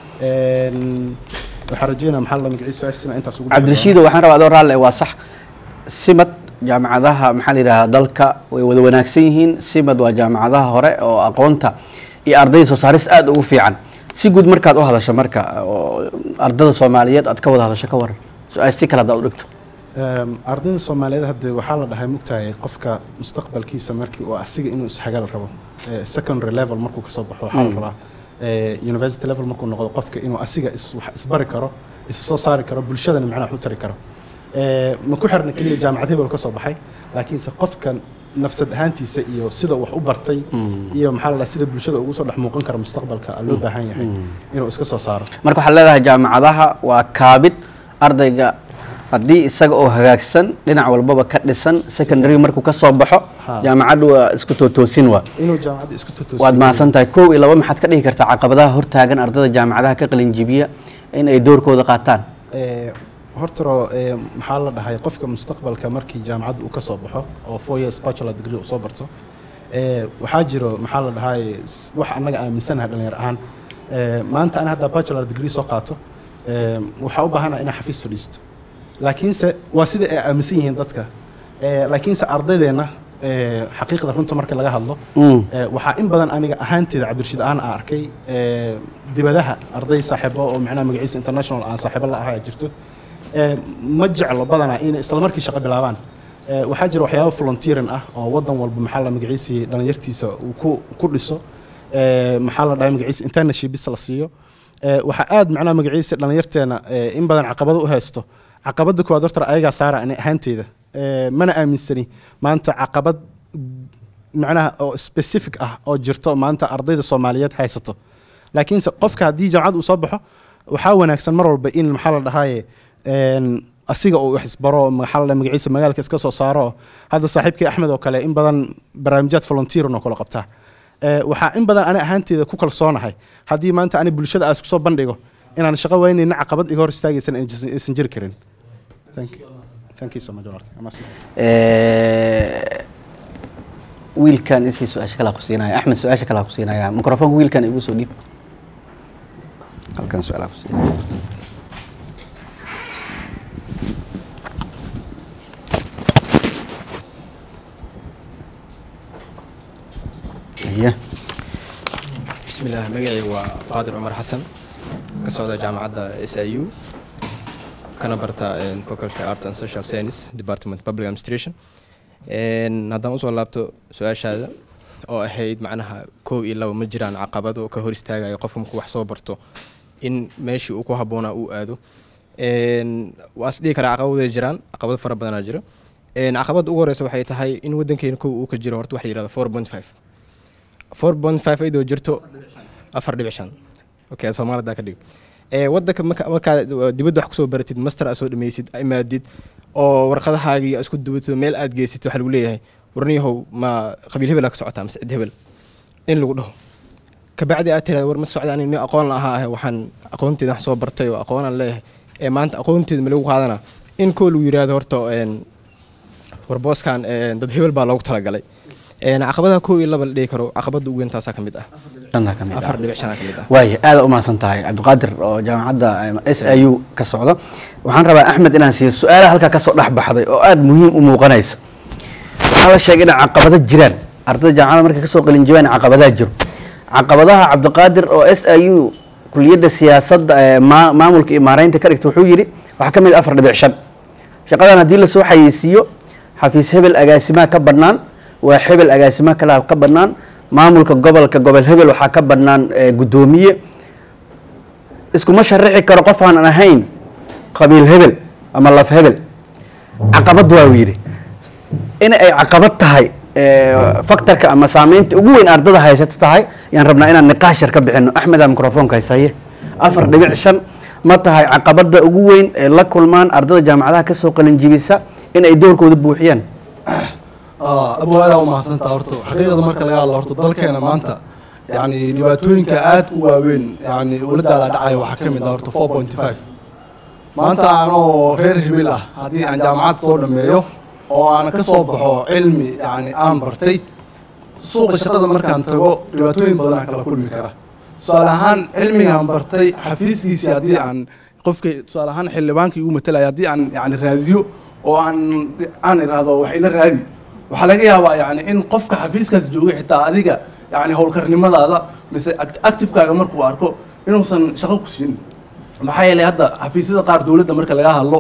Een, waxaan rajeynaa maxaa la magaciisa su-aashiisana intaas ugu cabdirashiido waxaan rabaa adoo raalle waa sax simad jaamacadaha maxaa la yidhahdaa dalka way wada wanaagsan yihiin simad waa jaamacadaha hore oo aqoonta iyo ardayda soo saarista aad ugu fiican si guud markaad u hadasho marka oo ardada soomaaliyeed aad ka wada hadasho ka waran su-aal si kale haddaad u dhigto Ehm, ardayda soomaaliyeed hadde waxaa la dhahay mugtahay qofka mustaqbalkiisa markii uu asiga inuu isxagal rabo eh, secondary level markuu kasoo baxo waxaa la rabaa eh, university level markuu noqdo qofka inuu asiga is- wax isbari karo is soo saari karo bulshadana macnaha wax u tari karo Eh, ma ku xirna keliya jaamacad hebel ka soo baxay laakiinse qofka nafsad ahaantiisa iyo sida uu wax u bartay iyo maxaa la dhahay sida bulshada ugu soo dhex muuqan kara mustaqbalka aa loo baahan yahay inuu iska soo saaro marka waxaad leedahay jaamacadaha waa kaabid ardayga haddii isaga oo hagaagsan dhinac walbaba ka dhisan secondary markuu ka soo baxo Ha. jaamacaddu waa isku tootoosin waa inuu jaamacadda isku tutusiyo waad mahadsan tahay kow iyo laba maxaad ka dhihi kartaa caqabadaha hortaagan ardayda jaamacadaha ka qalinjibiya in ay doorkooda qaataan Ee, hortaro ee, maxaa la dhahay qofka mustaqbalka markii jaamacadda uu ka soo baxo oo four years bachelor degree uu soo barto ee, waxaa jiro maxaa la dhahay s- wax annaga aaminsanahay dhalinyar ahaan Ee, maanta ana hadda bachelor degree soo qaato ee, waxaa u baahanaha inaan xafiis fadhiisto laakiinse waa sida ay aaminsan yihiin dadka Ee, laakiinse ardaydeenna ee, xaqiiqda runta marka laga hadlo Mm. Ee, waxaa in badan aniga ahaanteeda cabdirashiid aan arkay ee, dibadaha arday saaxiibo oo macnaha magaciisa international aan saaxiibo la ahaa jirto Ee, ma jeclo badanaa inay isla markii shaqo bilaabaan Ee, waxaa jira waxyaabo volunteering ah oo wadan walba maxaa la magaciisii dhalinyartiisa uu ku ku dhiso Ee, maxaa la dhahay magaciisa internshipis la siiyo Ee, waxaa aad macnaha magaciisa dhalinyarteena ee, in badan caqabado u haysto caqabada koowaad horta ayagaa saara ani ahaanteeda Ee, mana aaminsani maanta caqabad macnaha oo specific ah oo jirto maanta ardayda soomaaliyeed haysato laakiinse qofka haddii jaamacad uu soo baxo waxaa wanaagsan mar walba in maxaa la dhahaye een, asiga uu wax isbaro maxaa la dhahay magaciisa magaalka iska soo saaro hadda saaxiibkii axmed oo kale in badan barnaamijyaad volunteer oo kale qabtaa Ee, waxaa in badan ani ahaanteeda ku kalsoonahay haddii maanta ani bulshada aas kusoo bandhigo inaan shaqo weynayna caqabad iga hor istaagaysan aysan aysan jiri karin Thank you. Thank you so much, walaalkay. Waa mahadsan. Ee, wiilkan isii su-aasha kala kusiinaya axmed su-aasha kala kusiinaya mikrofoonka wiilkan igu soo dhiib halkan su-aala kusiinaya iya بسم الله مقعي وقادر عمر حسن كسعودة جامعة اس اي يو كان برتا فاكولتي ارت اند سوشيال ساينس ديبارتمنت بابليك ادمنستريشن ان هذا usoo laabto su-aashaada oo ahayd macnaha kow iyo laba ma jiraan caqabado ka hor istaagaya qofka markuu wax soo barto in meeshii uu ku habboonaa uu aado Een, waa is dhihi karaa caqabaday jiraan caqabado fara badanaa jiro Een, caqabada ugu horeysa waxay tahay in wadankeena kow uu ka jiro horta waxa la yihahdo four point five four point five iyadoo jirto afar dhibic shan okay soomaalida ka dhig ee wadanka marka markaa dibadda wax kusoo baratid master aad soo dhameysid imaadid oo warqadahaagii aad isku dubato meel aad geysid waxaa lagu leeyahay warniyahow ma qabiil hebel aa ka socotaa mase cid hebel in lagu dhaho kabacdi aad tiraada war ma socda ani nin aqoon la ahaa ahe waxaan aqoonteeda wax soo bartay oo aqoonaan leeyahay ee maanta aqoonteeda ma lagu qaadana in koo lagu yiraahdo horta een warbooskan een dad hebel baa loogu talagalay een caqabadaha koo iyo laba la dhihi karo caqabada ugu weyn taasaa ka mid ah shantaa ka mid ah. afar dhibic shanaa ka mid ah waaya aada u mahadsan tahay cabdiqaadir oo jaamacadda s i u ka socda waxaan rabaa axmed inaan siiyo su-aalaha halkaa kasoo dhex baxday oo aada muhiim u muuqanaysa waxaa la sheegay inay caqabado jiraan ardayda jaamacadda markay kasoo qalinjibaan caqabadaha jiro caqabadaha cabdiqaadir oo s i u kuliyadda siyaasadda ee maa- maamulka iyo maareynta ka dhigta wuxuu yidhi waxaa ka mid ah afar dhibic shan shaqadan haddii lasoo xayeysiiyo xafiis hebel agaasimaha ka bannaan waa hebel agaasimaha kale ka bannaan maamulka gobolka gobol hebel waxaa ka bannaan eh, guddoomiye iskuma sharaxi karo qof aan ahayn qabiil hebel ama laf hebel caqabad waa uu yidhi in ay caqabad tahay eh, faktorka ama saameynta ugu weyn ardada haysato tahay yaan rabnaa inaan niqaash yar ka bixino axmeda microfoonka haysaye afar dhibic shan ma tahay caqabada ugu weyn ee la kulmaan ardada jaamacadaha kasoo qalinjibisa in ay doorkooda buuxiyaan abu aadaa u mahadsantaa horta xaqiiqda marka laga hadlo horta dalkeena maanta yani dhibaatooyinka aad u waaweyn yani uladaala dhacaya waxaa ka mid ah horta four point five maanta anoo reer hibil ah haddii aan jaamacad soo dhameeyo oo aan ka soo baxo cilmi yani aan bartay suuqa shaqada markaan tago dhibaatooyin badan aan kala kulmi kara tusaale ahaan cilmigaan bartay xafiiskiisii haddii aan qofka tusaale ahaan xildhibaankii igu matalaya haddii aan yani raadiyo oo aan aan idhaahdo wax ila raadi waxaa laga yaabaa yani in qofka xafiiskaas joogay xitaa adiga yani howlkarnimadaada mise act- activekaaga markuu arko inuusan shaqo ku siin maxaa yeelay hadda xafiisyada qaar dowladda marka laga hadlo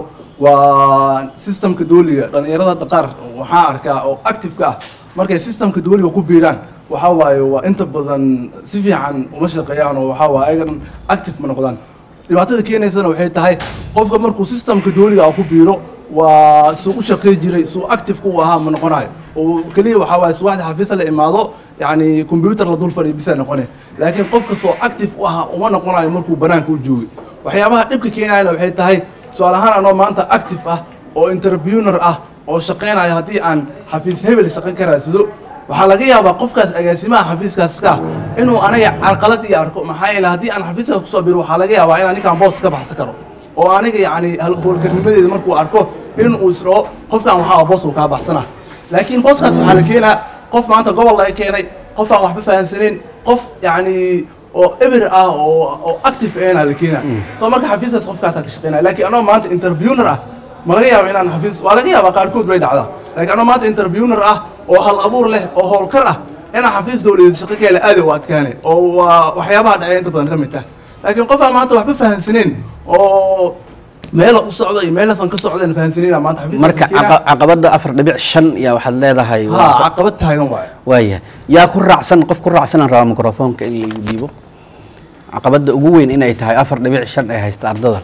waa systemka dooliga dhalinyarada hadda qaar waxaa arkaa oo activeka ah markay systemka dooliga ku biiraan waxaa waaye waa inta badan si fiican uma shaqeeyaan oo waxaa waaye ayagan active ma noqdaan dhibaatada keenaysana waxay tahay qofka markuu systemka dooliga ah ku biiro waa suu u shaqey jiray suu active-ka u ahaa ma noqonayo oo keliya waxaa waaye subaxda xafiisa la imaado yani computer la dul fadhiyo bisa noqone laakiin qofka soo active u ahaa uma noqonayo markuu banaanka u joogay waxyaabaha dhibka keenayana waxay tahay tusaale ahaan anoo maanta active ah oo interviewer ah oo shaqeynaya haddii aan xafiis hebel shaqo ka raadsado waxaa laga yaabaa qofkaas agaasimaha xafiiskaas ka inuu aniga carqalad ii arko maxaa yeele haddii aan xafiiskaas kusoo biro waxaa laga yaabaa inaan ninkaan boos ka baxsan karo oo aniga yani howlkarnimadeeda markuu arko inuu isdhaho qofkan waxaa boos uu kaa baxsana laakiin booskaas waxaa la keenaa qof maanta gobol laga keenay qof aan waxba fahansaneyn qof yani oo eber ah oo oo active ahna la keenaa soo marka xafiiskaas qofkaasaa ka shaqeynaya laakiin anoo maanta interviewer ah ma laga yaaba inaan xafiis waa laga yaabaa qaarkood bay dhacdaa laakiin anoo maanta interviewer ah oo hal abuur leh oo howlkar ah inaan xafiis dowladeed shaqo ka hela aad u adkaane oo waa waxyaabaha dhacay inta badan ka mid tahay laakiin qof aan maanta waxba fahansaneyn oo meela u socda iyo meelaasan ka socda fahansaneyna maanta xafiis marka caqa- caqabada afar dhibic shan yaa waxaad leedahay ha waa- caqabad taagan waayo waaya yaa ku raacsan qof ku raacsan aan rabaa microfoonka in lagu dhiibo caqabada ugu weyn inay tahay afar dhibic shan ay haysta ardada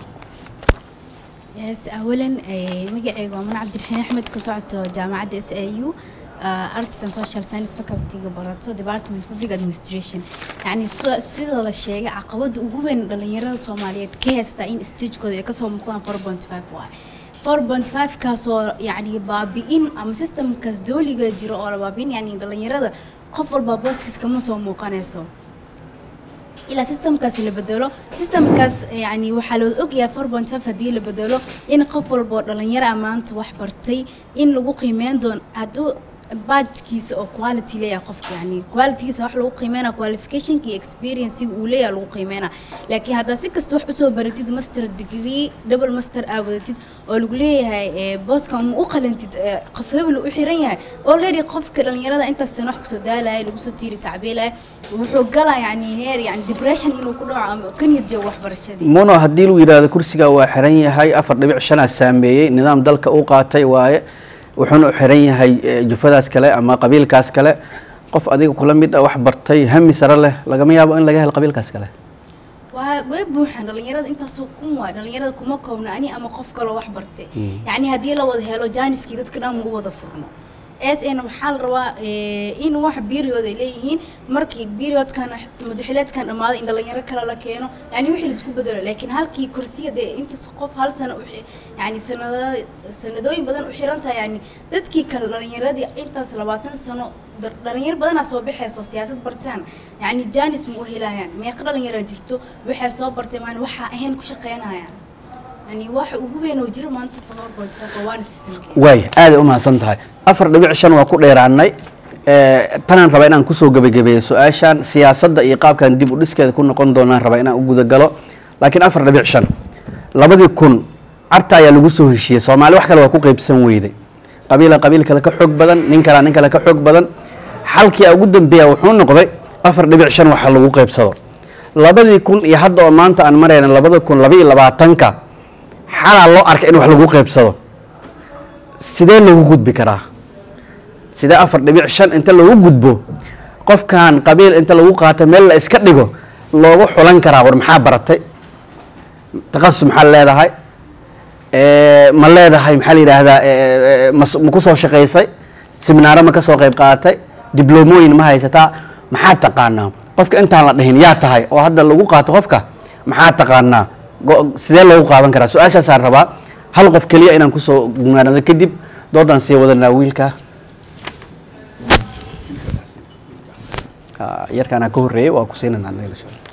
yes awalan eh, magacayga waa man cabdiraxiin axmed ka socoto jaamacadda s a u arts and social science facultyga barato department public administration yacni so- sida la sheegay caqabada ugu weyn dhalinyarada soomaaliyeed ka haystaa in stagekooda ay kasoo muuqdaan four point five waay four point five kaasoo yacni baabi'in ama systemkaas dooliga jiro oo la baabi'in yacni dhalinyarada qof walba booskiis kama soo muuqanayso ilaa systemkaas la bedelo systemkaas yani waxaa loo ogyahay four point five haddii la bedelo in qof walba oo dhalinyaro ah maanta wax bartay in lagu qiimeyn doono hadduu badkiisa oo quality leeyahay qofka yani qualitygiisa wax lagu qiimeynaa qualificationka iyo experience-iga uu leeyahay lagu qiimeynaa laakiin haddaa si kasta wax usoo baratid master degree double master aa wadatid oo lagu leeyahay eh, booskan ma u qalantid eh, qof hebel uu u xiran yahay already qofka dhalinyarada intaas sana wax kusoo daalaya lagu soo tiiri tacbiilaya wuxuu galaa yani heer yani depression inuu ku dhaco ama ka niyad joogo waxbarashadii muno haddii lagu yidhaahdo kursiga waa xiran yahay afar dhibic shanaa saameeyey nidaam dalka uu qaatay waaye wuxuuna u xiran yahay eh, jufadaas kale ama qabiilkaas kale qof adiga kula mid ah wax bartay hami sare leh lagama yaabo in laga helo qabiilkaas kale waa way buuxaan dhalinyarada intaasoo kun waay dhalinyarada kuma koobna ani ama qof kaloo wax bartay yacni haddii la wada helo jaaniskii dadka dhan ma u wada furno s n waxaa la rabaa eh, in wax period ay leeyihiin markii periodkan mudaxileedkan dhammaado in dhalinyaro kale la keeno yani wixii laisku bedelo laakiin halkii kursiga dee intaas qof hal sano u xi- yani sanado sanadooyin badan u xiran tahay yani dadkii kale dhalinyaradii intaas labaatan sano dar- dhalinyaro badanaa soo baxayso siyaasad bartaan yani janis ma u helayaan meeqa dhalinyaraa jirto waxay soo bartay maan waxaa ahayn ku shaqeynayaan yani waxa ugu weyn oo jiro maanta powerpoint waana systemka waay aaday u mahadsan tahay afar dhibic shan waa ku dheeraanay Eh, tanaan rabaa inaan kusoo gebagabeeyo su-aashan siyaasadda iyo qaabkan dib u dhiskeeda ku noqon doonaan rabaa inaan u gudagalo laakiin afar dhibic shan labadii kun carta ayaa lagu soo heshiiyey soomaali wax kale waa ku qeybsan weyday qabiila qabiil kale ka xoog badan nin kalea nin kale ka xoog badan xalkii ugu dambeeya wuxuu noqday afar dhibic shan waxa lagu qeybsado labadii kun iyo hadda oo maanta aan marayna labada kun laba iyo labaatanka xalaa loo arkay in wax lagu qeybsado sidee lagu gudbi karaa sidee afar dhibic shan inta lagu gudbo qofkan qabiil inta lagu qaato meel la iska dhigo loogu xulan karaa war maxaa baratay takasus maxaa leedahay Eh, ma leedahay maxaa la yidhaahdaa eh, eh, mas- ma ku soo shaqaysay seminaaro ma ka soo qayb qaadatay diblomooyin ma haysataa maxaa taqaanaa qofka intaan la dhihin yaa tahay oo hadda lagu qaato qofka maxaa taqaanaa Go- sidee loogu qaadan karaa su-aashaasaan rabaa hal qof keliya inaan kusoo gumaanado kadib doodaan sii wadanaa wiilka Ah, yarkaanaa ka horreeyey waa ku siinanaa anaga insha Allah.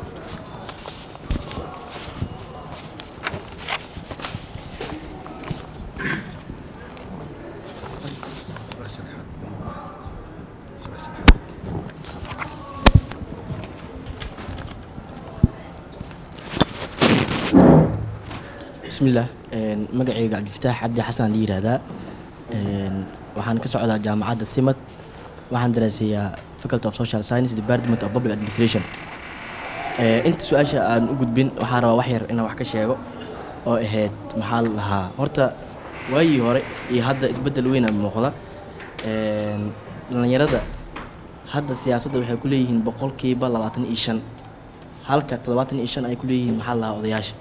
bismillaah een, magacayga cabdifataax cabdi xasan la yidhaahdaa Een, waxaan ka socdaa jaamacadda simad waxaan daraaseeyaa faculty of social science department of public administration Ee, inta su-aasha aan u gudbin waxaan rabaa wax yar inaan wax ka sheego oo ahayd maxaa la dhahaa horta waagii hore iyo hadda isbeddel weyn aa muuqda Een, dhallinyarada hadda siyaasadda waxay ku leeyihiin boqolkiiba labaatan iyo shan halka toddobaatan iyo shan ay ku leeyihiin maxaa la dhahaa odayaasha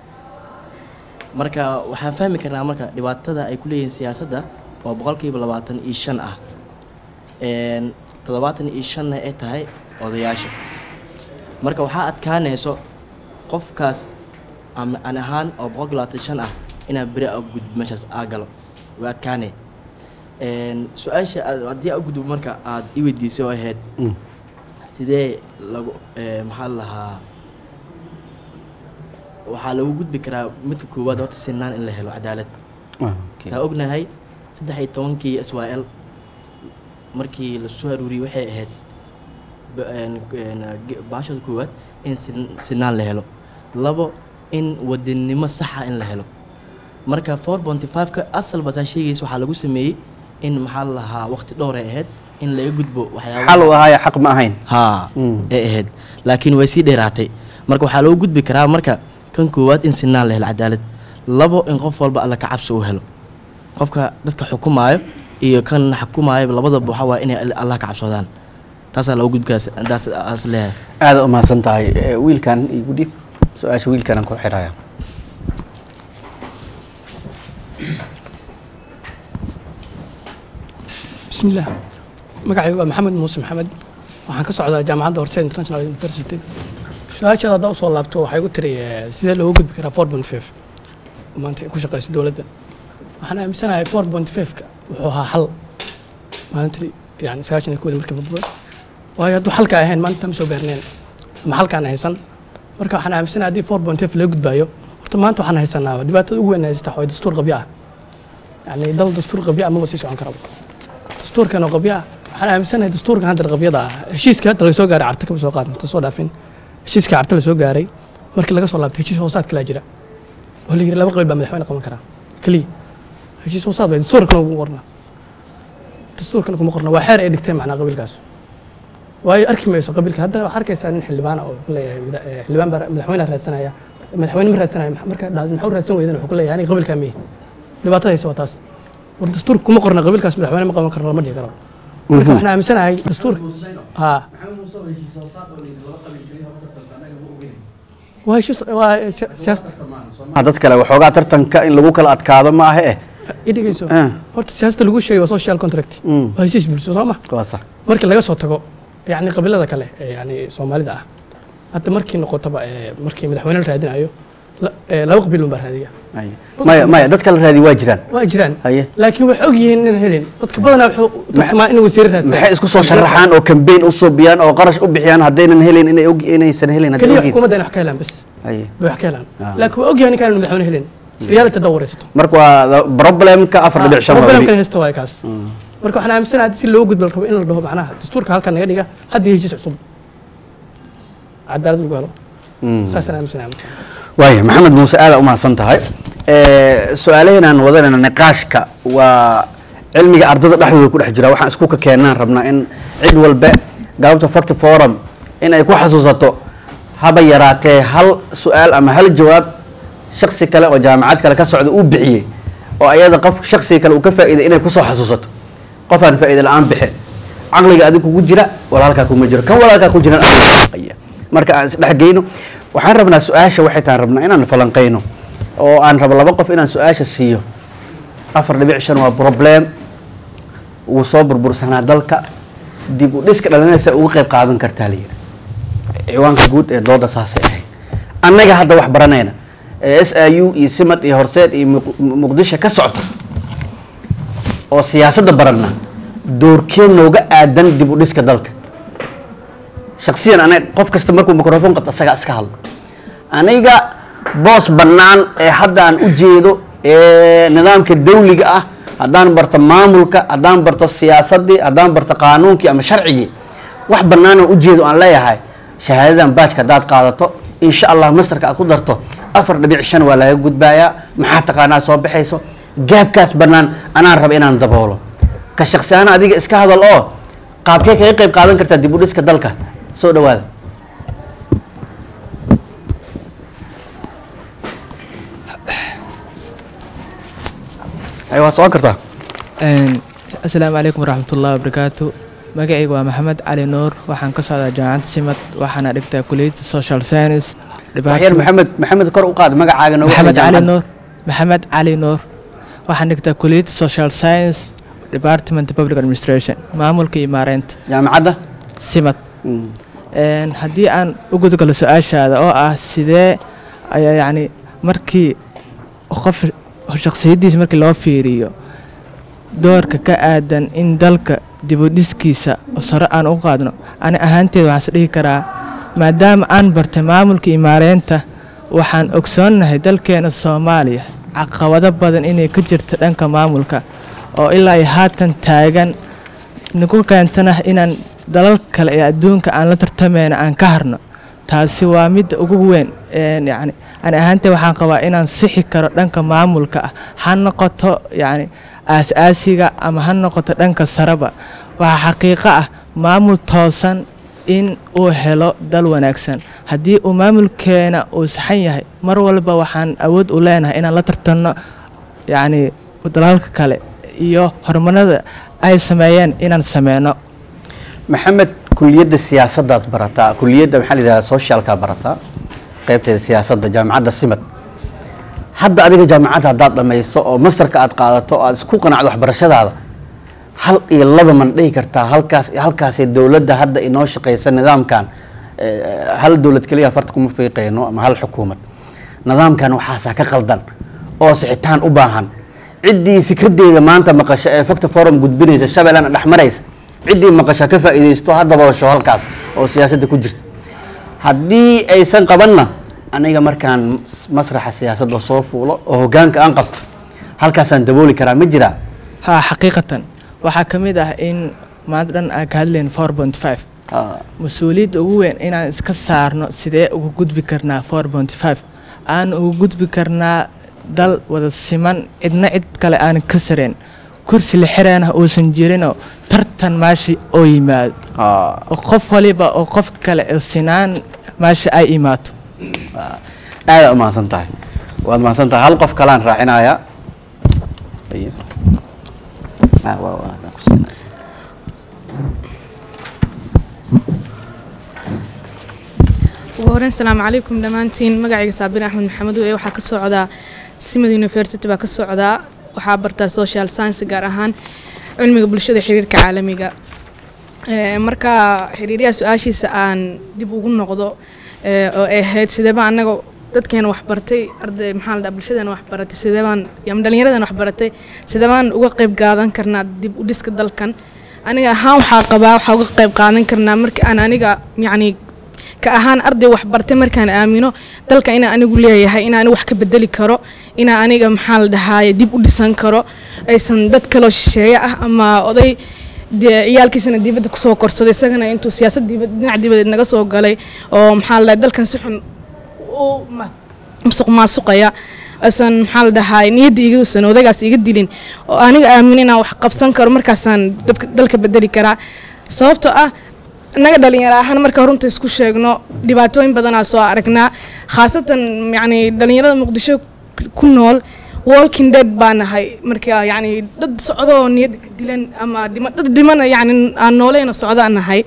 marka waxaan fahmi karnaa marka dhibaatada ay ku leeyihiin siyaasadda oo boqolkiiba labaatan iyo shan ah Een, toddobaatan iyo shanna ay tahay odayaasha marka waxaa adkaanayso qofkaas ama aan ahaan oo boqolkiiba labaatan iyo shan ah inaa beri a gudbo meeshaas aa galo way adkaanay Een, su-aasha aad- haddii aa u gudbo marka aad i weydiisay oo ahayd Mm. sidee lagu ee, maxaa la lahaa waxaa lagu gudbi karaa midka koowaad horta sinaan in la helo cadaalad Ah, okay. saa ognahay saddex iyo tobankii s y l markii la soo aruuriyey waxay ahayd ba- een- een, ge- baashada koowaad in sin- sinaan la helo labo in wadannimo saxa in la helo marka four bonty five-ka asalba saa sheegaysa waxaa lagu sameeyey in maxaa la lahaa waqti dhowray ahayd in laga gudbo waxyaaba xal u ahaayo xaq ma ahayn haa Mm. ay ahayd laakiin way sii dheeraatay marka waxaa loo gudbi karaa marka kan koowaad in sinaan la helo cadaalad labo in qof walba alla ka cabsi uu helo qofka dadka xukumaayo iyo kan xukumaayo labadaba waxaa waaya inay allah ka cabsoodaan taasaa loo gudbi karaa daas aas leeyahay aada u mahadsan tahay Eh, wiilkan igu dhib su-aasha wiilkanaan ku xiraya bismillaah magacaygu waa maxamed muuse maxamed waxaan ka socdaa jaamacadda horse international university su-aashaada haddaa usoo laabto waxay ku tiri eh, sidee looga gudbi karaa four point five maanta ay ku shaqeyso dowladda waxaan aaminsanahay four point five-ka wuxuu ahaa xal maalintii yani sagaashan iyo kooda markii february waayo hadduu xalka ahayn maalinta ma soo gaarneen ama xalkaan haysan marka waxaan aaminsanahay haddii four point five laga gudbaayo horta maanta waxaan haysanaa dhibaatada ugu weyn haysta waxaa waye dastuur qabyo ah yani dal dastuur qabyo ah maba sii socon karaba dastuurkan oo qabyo ah waxaan aaminsanahay dastuurkan hadda qabyada ah heshiiska hadda laga soo gaaray carta kama soo qaadin ta soo dhaafin heshiiska carta la soo gaaray markii laga soo laabtay heshiis hoosaad kalaa jira oo la yidhi laba qabiil baa madaxweyne qaban karaa keliya heshiis hoosaad bay dastuurkana kuma qorna dastuurkana kuma qorna waa xeer ay dhigteen macnaa qabiilkaas waayo arki mayso qabiilka hadda waxaa arkaysaa nin xildhibaan ah oo ku leeyahay mada- eh, xildhibaan baa madaxweyne raadsanaya madaxweyne ma raadsanaya marka dhahdo maxuu raadsan weydan wuxuu ku leeyahay aniga qabiilkaa miye dhibaatada haysa waa taas war dastuurka kuma qorna qabiilkaas madaxweyne ma qaban karno lama dhihi karo marka waxaan aaminsanahay dastuurka haa waa heshiis waa siyaas Ah, dad kale waxoogaa tartanka in lagu kala adkaado ma ahe eh idhigayso Ah. horta siyaasada lagu sheegay waa social contract Mm. waa heshiis bulsho soo ma waa sax markii laga soo tago yani qabiilada kale ee yani soomaalida ah hadda markii noqotaba ee, markii madaxweyne la raadinayo la- ee, laba qabiil unbaa raadiya Haye. maya maya dadka la raadiyo waa jiraan waa jiraan haye laakiin waxay og yihiin inaan helin dadka badanaa wuxuu tartamaa in wasiir raadsan maxay isku soo sharaxaan oo kambeyn u suubiyaan oo qarash u bixiyaan haddaynan helin inay og inaysan helin hadday keliya ogyihiin. xukuumadda inay wax ka helaan bas haye bay wax ka helaan Ah. laakiin waa ogyahay ninkaan madaxweyne helin reality haddaa wareysato marka waa problemka afar dhibic shan waa problemkan weli. haysta waay kaas marka waxaan aaminsanahay hadii si loo gudbo la rabo in la dhaho macnaha dastuurka halkan naga dhiga haddii heshiis cusub cadaalad lagu helo Mm. saasaan aaminsanahay marka waaya maxamed muuse aada umahadsan tahay su-aalahan aan wadanayna niqaashka waa cilmiga ardada dhexdooda ku dhex jira waxaan isku ka keenaan rabnaa in cid walba galabta fact forum in ay ku xasuusato haba yaraatee hal su-aal ama hal jawaab shaksi kale oo jaamacad kale ka socda uu bixiyey oo ayada qof shaksiga kale uu ka faa'iiday inay kusoo xasuusato qof aan faa'iida la-aan bixin caqliga adig kugu jira walaalkaa kuma jiro kan walaalkaa ku jiran aya marka aan isdhexgeyno waxaan rabnaa su-aasha waxay tahay rabnaa inaan falanqeyno oo aan rabo laba qof inaan su-aasha siiyo afar dhibic shan waa problem wuu soo burbursanaa dalka dib u dhiska dhalinaysa uga qayb qaadan kartaa layidhi ciwaanka guud ee dooda saasay ahayd annaga hadda wax baranayna ee s i u iyo simad iyo horseed iyo Muq- muqdisho ka socta oo siyaasadda baranna doorkeen nooga aadan dib u dhiska dalka shaksiyan aniga qof kasta markuu microphone qabto asagaa iska hadlo aniga boos bannaan ee hadda aan u jeedo ee nidaamka dawliga ah haddaan barto maamulka haddaan barto siyaasaddii haddaan barto qaanuunkii ama sharcigii wax bannaan aan u jeedo aan leeyahay shahaadadan baajka haddaad qaadato insha allah masterka aad ku darto afar dhibic shan waa laga gudbayaa maxaa taqaanaa soo baxayso gaabkaas bannaan anaan raba inaan daboolo ka shaksi ahaan adiga iska hadal oo qaabkee kaga qayb qaadan kartaa dib u dhiska dalka soo dhawaada ay waa socon kartaa asalaamu calaykum waraxmatullahi wabarakaatu magacayga waa maxamed cali nuur waxaan ka socdaa jaamacadda simad waxaana dhigtaa kuliyadda social science waxyar maxamed maxamed kor u qaad magacaaga noogu maxamed xidhan cali jaamacadda. nuur maxamed cali nuur waxaan dhigtaa kuliyadda social science department public administration maamulka iyo maareynta jaamacadda simad Een, haddii aan u gudgalo su-aashaada oo ah sidee ayaa yacni markii qof shakhsiyaddiisa markii loo fiiriyo doorka ka aadan in dalka dibudhiskiisa oo sare aan u qaadno ani ahaanteeda waxaan is dhihi karaa maadaama aan bartay maamulka iyo maareynta waxaan ogsoonnahay dalkeena soomaaliya caqabado badan inay ka jirto dhanka maamulka oo ilaa iyo haatan taagan nagu keentana inaan dalal kale ee adduunka aan la tartamayna aan ka harno taasi waa midda ugu weyn een yacni ani ahaantee waxaan qabaa inaan sixi karo dhanka maamulka ah ha noqoto yacni aas-aasiga ama ha noqoto dhanka sareba waxaa xaqiiqo ah maamul toosan in uu helo dal wanaagsan haddii uu maamulkeena uu saxan yahay mar walba waxaan awood u leenahay inaan la tartanno yacni dalalka kale iyo horumarada ay sameeyeen inaan sameyno maxamed kuliyadda siyaasaddaad barataa kuliyadda maxaa la yidhahdaa socialkaa barataa qaybteeda siyaasadda jaamacadda simad hadda adiga jaamacadda haddaad dhammayso oo masterka aad qaadato oo aad isku qanacdo waxbarashadaada hal iyo laba man dhihi kartaa halkaas halkaasee dowladda hadda inoo shaqaysa nidaamkan eh, hal dowlad keliya farta kuma fiiqayno ama hal xukuumad nidaamkan waxaasaa ka qaldan oo sixitaan u baahan ciddii fikraddeeda maanta maqasha ee facta forum gudbinaysa shabeellana dhex maraysa ciddii maqasha ka faa'iidaysto ha daboosho halkaas oo siyaasadda ku jirta haddii aysan qabanna aniga markaan masraxa siyaasadda soo fuulo oo hoggaanka aan qabto halkaasaan dabooli karaa ma jiraa haa xaqiiqatan waxaa ka mid ah in maanta dhan aan ka hadlayn four point five mas-uuliyadda ugu weyn inaan iska saarno sidee ugu gudbi karnaa four point five aan ugu gudbi karnaa dal wada siman cidna cid kale aan ka sareen kursi la xiraana uusan jirinoo tartan maashi oo yimaado oo qof waliba oo qof kale oo sinaan maashi ay imaato aada umahadsan tahay waad mahadsan tahay hal qof kalaan raacinayaa Ayo. Ah, waa- waa- waa ku siinaya. ugu horeyn salaamu calaykum dhammaantiin magacayga saabir axmed maxamed ee waxaa ka socdaa simad university baa ka socdaa waxaa bartaa social science gaar ahaan cilmiga bulshada xiriirka caalamiga Ee, marka xiriiryaha su-aashiisa aan dib ugu noqdo ee, oo ay ahayd sideeba anaga dadkeena waxbartay arday maxaa la dhaha bulshadeena waxbaratay sideebaan ama dhallinyaradeena waxbaratay sideebaan uga qayb qaadan karnaa dib u dhiska dalkan aniga ahaan waxaa qabaa waxaa uga qayb qaadan karnaa marka aan aniga yacni ka ahaan arday waxbartay markaan aamino dalka inaan anigu leeyahay inaan anigu wax ka bedeli karo inaan aniga maxaa la dhahaaye dib u dhisan karo aysan dad kaloo shisheeye ah ama oday dee ciyaalkiisana dibadda kusoo korsaday isagana intuu siyaasad dibad dhinac dibadeed naga soo galay oo maxaa la dhahay dalkan si xun u ma- musuq maasuqaya aysan maxaa la dhahaa niyadda iga usan odaygaas iga dilin oo aniga aamin inaan wax qabsan karo markaasaan dabka- dalka bedeli karaa sababtoo ah annaga dhalinyaro ahaan marka runta isku sheegno dhibaatooyin badanaa soo aragnaa khaasatan yacni dhalinyarada muqdisho ku nool walking dead baa nahay marka yacni dad socdoo niyad ka dilan ama dhima dad dhimana yacni aan nooleyna socdaa nahay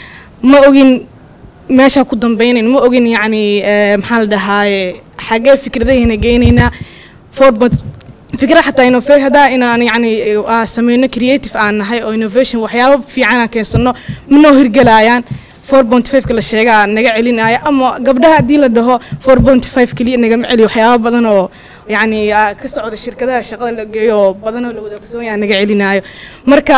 ma ogin meesha ku dambeynayn ma ogin yacni eh, maxaa la dhahaaye xagee fikradahayna geynaynaa forbot fikra xataa innova haddaa inaan yacni eh, aa sameyno creative aan nahay oo innovation waxyaabo fiican aan keensano ma noo hirgelayaan four point five ka la sheegaa naga celinaya ama gabdhaha haddii la dhaho four point five keliya nagama celiyo waxyaabo badan oo yacni aa ka socda shirkadaha shaqada la geeyo oo badan oo la wada ogsoonyaa naga celinayo marka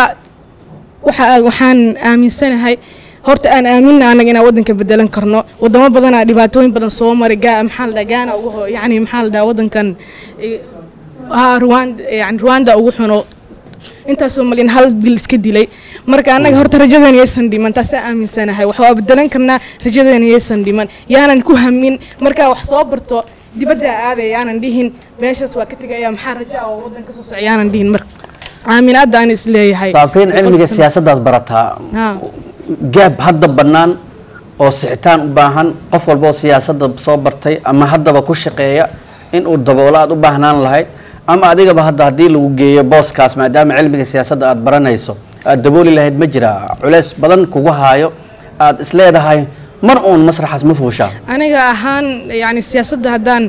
waxa waxaan aaminsanahay horta aan aaminna anaga inaan wadanka bedelan karno wadamo badanaa dhibaatooyin badan soo maray gaa maxaa la dhaha gaana ugu ho yacni maxaa la dhaha wadankan eh, haa ruwanda yani ruwanda ugu xuno intaasoo malyan hal bil iska dilay marka annaga horta rajadeena yaysan dhiman taasaa aaminsanahay wax waa bedelan karnaa rajadeena yaysan dhiman yaanan ku hamin markaa wax soo barto dibadda aadaya yaanan dhihin meeshaas waa ka tegaya maxaa raja oo wadan ka soo socda yaanan dhihin marka aaminaadda aan is leeyahay saafiin cilmiga siyaasadaad barataa haa gaab hadda bannaan oo sixitaan u baahan qof walba oo siyaasadda soo bartay ama haddaba ku shaqeeya in uu daboolo aad u baahnaan lahayd ama adigaba hadda haddii lagu geeyo booskaas maadaama cilmiga siyaasadda aad baranayso aad dabooli lahayd ma jira culeys badan kugu haayo aad isleedahay mar uun masraxaas ma fuushaa aniga ahaan yani siyaasadda haddaan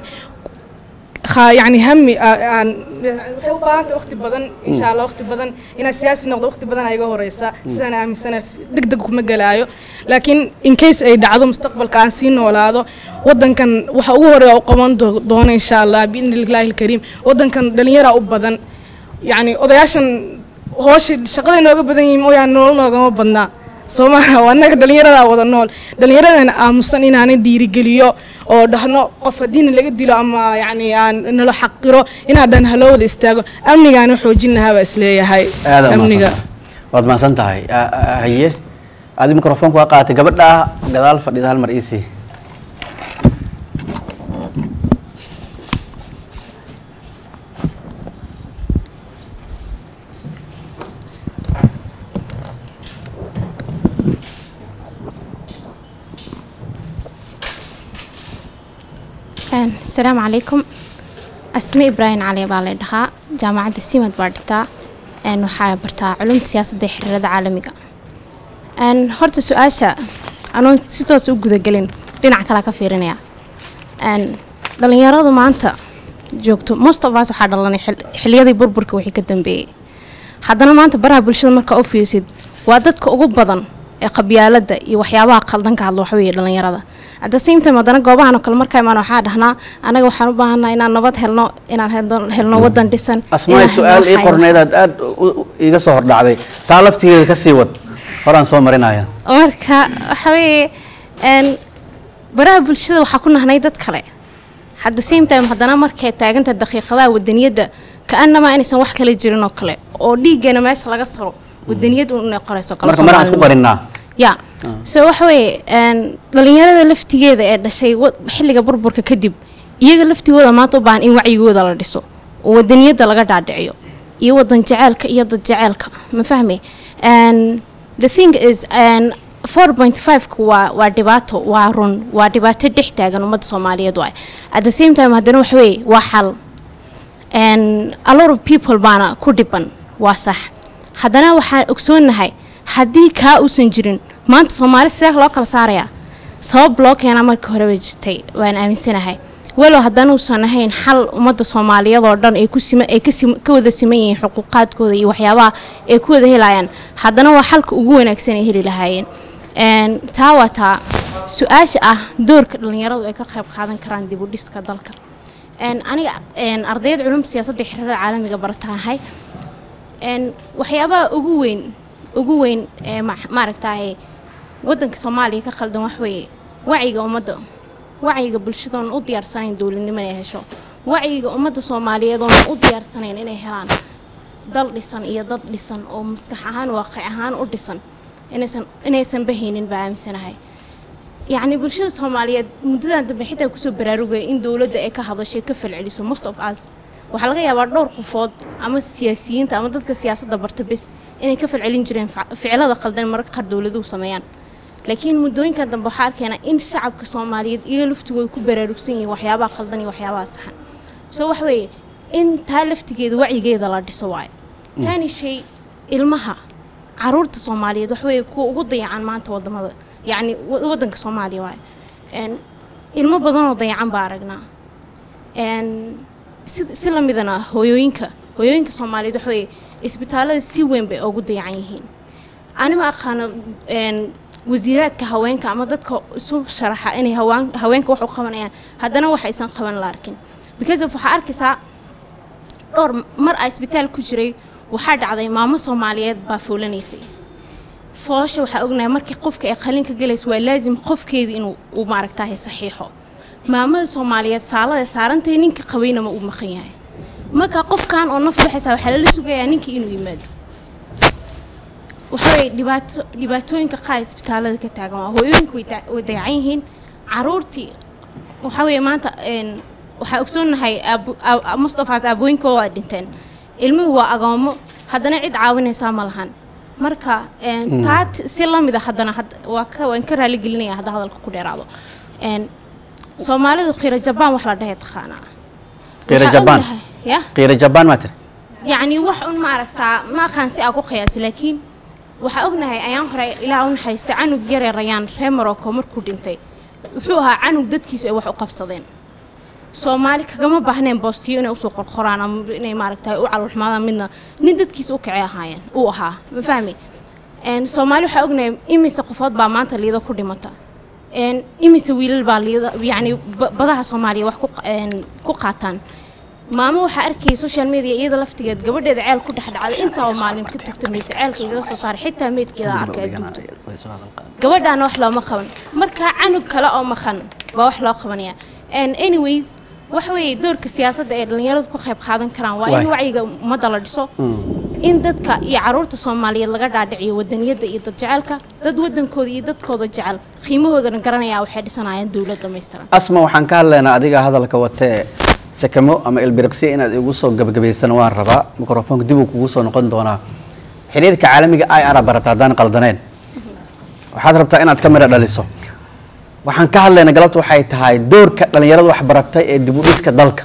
kha- yani hami aa- aan waxay u baahanta waqti badan insha allah waqti badan inaan siyaasi noqdo waqti badan iga horeysa sidaan aaminsana deg deg kuma gelaayo laakiin in case ay dhacdo mustaqbalka aan sii noolaado wadankan waxa ugu horeeya u qaban doo- doono insha allah biidni illaahi alkariim wadankan dhalinyara u badan yani odayaashan hoosha shaqaday nooga badan yihiin mooyaan nolol noogama badnaa soomaha waa annaga dhallinyaradaa wada nool dhallinyaradana aamusan inaanan dhiirigeliyo oo dhahno qof haddiina laga dilo ama yacni aan nala xaqiro inaan dhan haloo wada istaago amnigaana xoojin lahaa baa isleeyahay aada amniga waad mahadsan tahay A- a- haye adi mikrofoonka waa qaatay gabadha gadaal fadhida hal mar iisii Een, asalaamu calaykum asme ibraahim cali baa la dhahaa jaamacadda simad baa dhigtaa een, waxaa bartaa culumta siyaasadda iyo xiriirada caalamiga Een, horta su-aasha anoon si toos u gudagelin dhinac kale ka fiirinaya Een, dhalinyaradu maanta joogto most of us waxaa dhalanay xil- xiliyadii burburka wixii ka dambeeyey haddana maanta baraha bulshada markaa u fiirsid waa dadka ugu badan ee qabyaalada iyo waxyaabaha qaldan ka hadla waxaweeye dhalinyarada at the same time haddana goobahan oo kale markaa imaan waxaa dhahnaa anaga waxaan u baahanaa inaan nabad helno inaan helno- helno wadan dhisan asmaay inaan su-aal helno ii waxay- qorneyd aad aad u- u- iiga soo hordhacday taa laftigeeda ka sii wad horaan soo marinaya marka waxa weeye een, baraha bulshada waxaa ku nahnay dad kale at the same time haddana markay taaganta daqiiqadaha wadaniyadda ka-anamaa inaysan wax kale jirin oo kale oo dhiiggeena meesha laga saro wadaniyad un inay qorayso kale marka maraan isku Soomaalida. qarinaa ya so waxa weeye een, dhalinyarada laftigeeda ee dhashay wa- xilliga burburka kadib iyaga laftigooda maanta u baahan in wacyigooda la dhiso oo wadaniyadda laga dhaadhiciyo iyo wadan jaceylka iyo dad jaceylka ma fahmi And the thing is and 4.5 waa waa dhibaato waa run waa dhibaato dhex taagan ummadda soomaaliyeed waay at the same time haddana waxa weeye waa xal and a lot of people baana ku dhiban waa sax haddana waxaan ogsoonahay haddii kaa uusan jirin maanta soomaali sidee loo kala saarayaa sabab loo keenaa markii hore bay jirtay waan aaminsanahay walow haddanuusan ahayn xal ummadda soomaaliyeed oo dhan ay ku sima ay ka sim ka wada siman yihiin xuquuqaadkooda iyo waxyaabaha ay ku wada helayaan haddana waa xalka ugu wanaagsan ay heli lahaayeen Een, taa waa taa su-aasha ah doorka dhalinyaradu ay ka qayb qaadan karaan dib u dhiska dalka Een, aniga een, ardayad culumta siyaasadda iyo xiriirada caalamiga baratahay Een, waxyaabaha ugu weyn ugu weyn ee ma- maaragtaye wadanka soomaaliya ka khaldan wax weeye wacyiga ummadda wacyiga bulshada oon u diyaarsanayn dowladnimo inay hesho wacyiga ummadda soomaaliyeed oon u diyaarsanayn inay helaan dal dhisan iyo dad dhisan oo maskax ahaan waaqic ahaan u dhisan inaysan inaysan bahaynin baa aaminsanahay yacni bulshada soomaaliyeed muddadan dambe xitaa kusoo baraarugaya in dowladda ay ka hadashay ka falceliso most of us waxaa laga yaabaa dhowr qofood ama siyaasiyiinta ama dadka siyaasadda barta bes inay ka falcelin jireen fac- ficilada qaldan mararka qaar dowladuhu sameeyaan laakiin muddooyinkan dambe waxaa arkaynaa in shacabka soomaaliyeed iyo laftigooda ku baraarugsan yihiin waxyaabaha qaldan iyo waxyaabaha saxan so wax weeye in taa laftigeeda wacyigeeda la dhiso waayo taani shay ilmaha caruurta soomaaliyeed wax weeye kuwa ugu dayacan maanta wadamada yacni wa- wadanka soomaaliya waayo Een, ilmo badanoo dayacan baa aragnaa Een, si si la midana hooyooyinka hooyooyinka soomaaliyeed wax weeye isbitaalada si weyn bay ugu dayacan yihiin anima aqaano een, wasiiraadka haweenka ama dadka isu sharaxa inay hawaan- haweenka wax u qabanayaan haddana wax aysan qaban la arkin because of waxaa arkaysaa dhowr mar a isbitaal ku jiray waxaa dhacday maamo soomaaliyeed baa foolanaysay foosha waxaa ognahay markii qofka ay qalin ka galayso waa laazim qofkeeda inuu uu maaragtahay saxiixo maamada soomaaliyeed saalada saarantay ninka qabayna ma uu maqan yahay marka qofkan oo naf baxaysa waxaa lala sugayaa ninkii inuu yimaado waxaweye dhibaato dhibaatooyinka qaar isbitaalada ka taagan waa hooyooyinku way da- way dayacan yihiin caruurtii waxaa weeye maanta een, waxaa ogsoonahay aabu- aa- mustafaas aabooyinka waa dhinteen ilmuhu waa agoomo haddana cid caawinaysaa ma lahan marka een, Mm. taa t- si la mid a haddana had- waa ka waan ka raaligelinaya hadda hadalka ku dheeraado Een, soomaalidu khira jabaan wax la dhahay taqaanaa qiira Waxaa jabaan ognahay- ya qiira jabaan maa tiri yacni wax un ma aragtaa ma aqaan si aa ku qiyaasi laakiin waxaa ognahay ayaan hore ilaa u naxariistay canug yaree rayaan reer morocco markuu dhintay wuxuu ahaa canug dadkiisu ay wax u qabsadeen soomaali kagama baahneen boostiyo inay usoo qorqoraan ama inay maaragta u calolxumaadaan midna nin dadkiisa u kacay ahaayeen uu ahaa ma fahmi Een, soomaali waxaa ognahay imise qofood baa maanta liida ku dhimata Een, imise wiilal baa liida yacni ba- badaha soomaaliya wax ku qa- een, ku qaataan maamo waxaa arkayay social media iyada laftigeed gabadheeda ceel ku dhex dhacday intaa oo maalin ka tugtamaysa ceelka igaga soo saaray xitaa meedkeeda arkay adduunta gabadhaana wax looma qaban marka canug kale oo maqan baa wax loo qabanaya And anyways waxa weeye doorka siyaasadda ee dhallinyaradu ku qayb qaadan karaan waa in Waay. wacyiga ummadda la dhiso in dadka iyo caruurta soomaaliyeed laga dhaadhiciyo wadaniyadda iyo dad jecelka dad wadankooda iyo dadkooda jecel qiimahoodana garanaya waxay dhisanayaan dowlad dhammaystiran asma waxaan ka hadlaynaa adiga hadalka watee sakamo ama ilbiriqsiya inaad igu soo gabagabaysan waan rabaa mikrofoonka dib uu kugu soo noqon doonaa xiriirka caalamiga i ara barata haddaan qaldaneen waxaad rabtaa inaad ka midho dhaliso waxaan ka hadlaynaa galabta waxay tahay doorka dhallinyarada wax baratay ee dib u dhiska dalka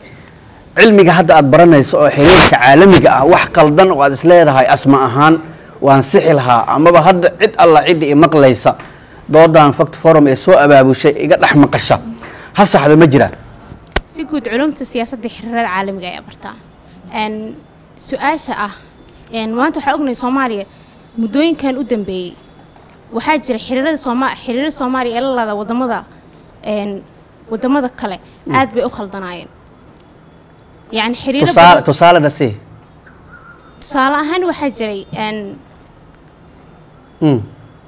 cilmiga hadda aad baranayso oo xiriirka caalamiga ah wax qaldan oo aad isleedahay asma ahaan waan sixi lahaa amaba hadda cid alla cidda i maqlaysa doodan fact forum ee soo abaabushay iga dhex maqasha ha saxda ma jiraan si guud culumta siyaasadda iyo xiriirada caalamiga ayaa bartaa Een, su-aasha ah een, maanta waxaa ognahay soomaaliya muddooyinkan u dambeeyey waxaa jira xiriirada sooma xiriirada soomaaliya ee la laada wadamada een, wadamada kale aad bay u khaldanaayeen yacni xiriiro tusaale badan- tusaale dhasi tusaale ahaan waxaa jiray een, Mm.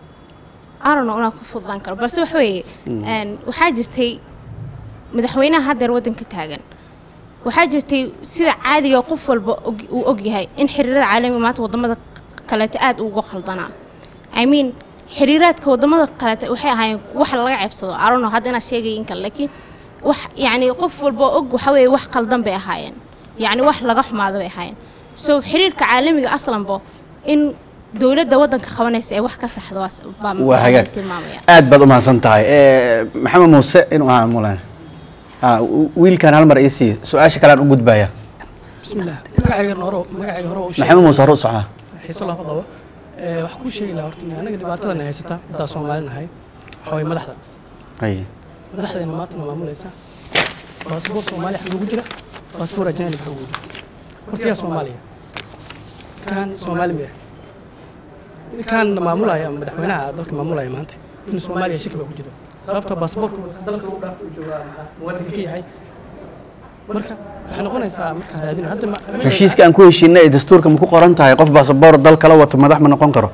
I don't know inaan ku fududaan karo balse wax weeye Mm. een, waxaa jirtay madaxweynaha haddeer waddanka taagan waxaa jirtay sida caadiga qof walba og- uu ogyahay in xiriirada caalamiga maanta wadamada kaleeta aad uga khaldanaa i mean xiriiraadka wadamada kaleeta waxay ahaayeen wax laga ceebsado I don't know hadda inaad sheegaya in kale laakiin wax yacni qof walba og waxa weeye wax qaldan bay ahaayeen yacni wax laga xumaada bay ahaayeen so xiriirka caalamiga aslanbo in dowladda waddanka qabanaysa ee wax ka saxda waa s- baa waa hagaag tilmaamaya aad baad u mahadsan tahay Eh, maxamed muuse inuu ahaa mulan Ah, wi- wiilkan hal mar ii sii su-aasha kalean u gudbaya bismillaah magacayga hore magacayga hore u maxamed muuse hore u socdaa xiiso lama qabo Ee, waxaan kuu sheegi lahaa horta anaga dhibaatadan haysata haddaan Soomaali nahay waxaa waye madaxda Ay. madaxdeena maantana maamulaysa baasboor soomaali xag ugu jira baasboor ajaanib xag ugu jira horta yaa soomaaliya kan soomaali miya kan maamulaya ama madaxweynaha dalka maamulaya maanta inuu soomaaliya shaki baa ku jira sababta baasboorka dalka u dhaaf u jooga muwaadinka ka yahay marka waxay noqonaysaa markaa raadin hadda ma- heshiiska aan ku heshiinay ee dastuurka ma ku qoran tahay qof baasaboor dal kala wato madax ma noqon karo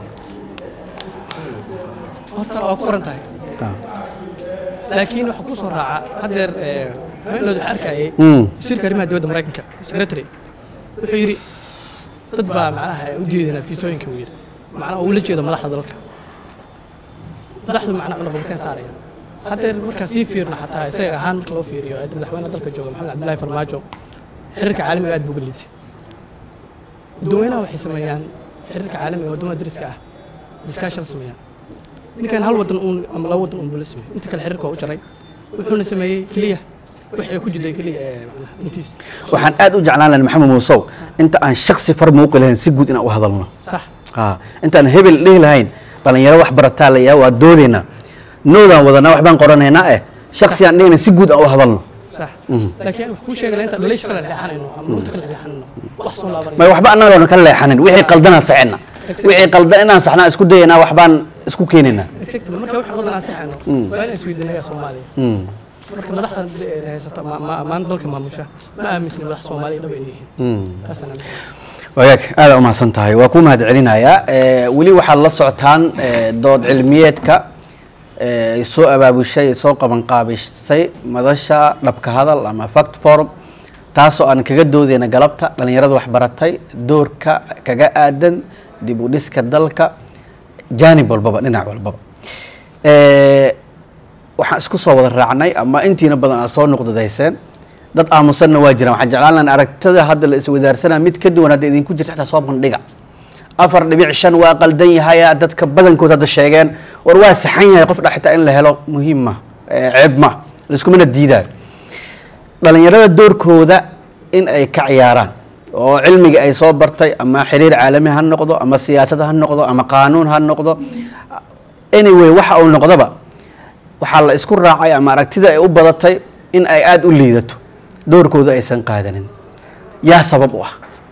horta waa ku qoran tahay laakiin waxa ku soo raaca haddeer haweenooda waxaa arkayay Mm. wasiirka arrimaha dibadda maraykanka secretary wuxuu yidhi dad baa macnaha u diidana fiisooyinka uu yidhi macnaha uu la jeedo madaxda dalka madaxdu macnaha cunaqabateen saaraya haddeer markaa sii fiirna xataa isaga ahaan marka loo fiiriyo ee madaxweynaha dalka jooga maxamed cabdillaahi farmaajo xiriirka caalamiga aad buu uga liitay dadweynaha waxay sameeyaan xiriirka caalamiga waddamada dariska ah iskaashada sameeyaan ninkan hal wadan uun ama laba wadan uun buu la sameeyey inta kale xiriirka waa u jaray wuxuuna sameeyey keliya wixii ku jiray keliya ee macnaha intiis waxaan aad u jeclaan lahay maxamed muusow inta aan shaksi far muuqi lahayn si guud inaan u hadalno sax haa intaan hebel dhihi lahayn dhalinyaro wax barataa la yaa waa doodaynaa noodaan wadanaa waxbaan qoranaynaa eh shaksi aan dhihina si guud aan u hadalno sax Mhm. laakiin wax kuu sheegay inta dhaliisha kala leexanayno ama nurta kala leexanayno wax soo laabanayno may waxba annagoona ka leexanin wixii qaldanaan saxina wixii qaldan inaan saxnaa isku dayaynaa waxbaan isku keenaynaa exactly marka wax qaldan aan saxayno Mm. waa inaan isweydiinayaa soomaaliya Mm. marka madaxda de- haysata ma- ma- maanta dalka maamusha ma aaminsani madax soomaaliya dhab inay yihiin Mm. taasaan aaminsan wagaag aada u mahadsan tahay waa ku mahad celinayaa Eh, weli waxaad la socotaan eh, dood cilmiyeedka eh, ay soo abaabushay ay soo qabanqaabisay madasha dhabka hadal ama fact forum taasoo aan kaga doodeyna galabta dhalinyarada waxbaratay doorka kaga aadan dib u dhiska dalka jaanib walbaba dhinac walbaba Eh, waxaan isku soo wada raacnay ama intiina badan aad soo nuqdadayseen dad aamusanna waa jiraan waxaan jeclaan lahaa aragtada hadda la iswadaarsanaa mid ka duwan hadda idinku jirta xitaa soo bandhiga afar dhibic shan waa qaldan yahaya dadka badankood hadda sheegeen war waa saxan yahay qof dha xitaa in la helo muhiim ma eh, ceeb ma laiskumana diidaayo dhalinyarada doorkooda in ay ka ciyaaraan oo cilmiga ay soo bartay ama xiriir caalami ha noqdo ama siyaasad ha noqdo ama qaanuun ha noqdo anyway waxa uu noqdoba waxaa la isku raacay ama aragtida ay u badatay in ay aada u liidato doorkooda aysan qaadanin yaa sabab u ah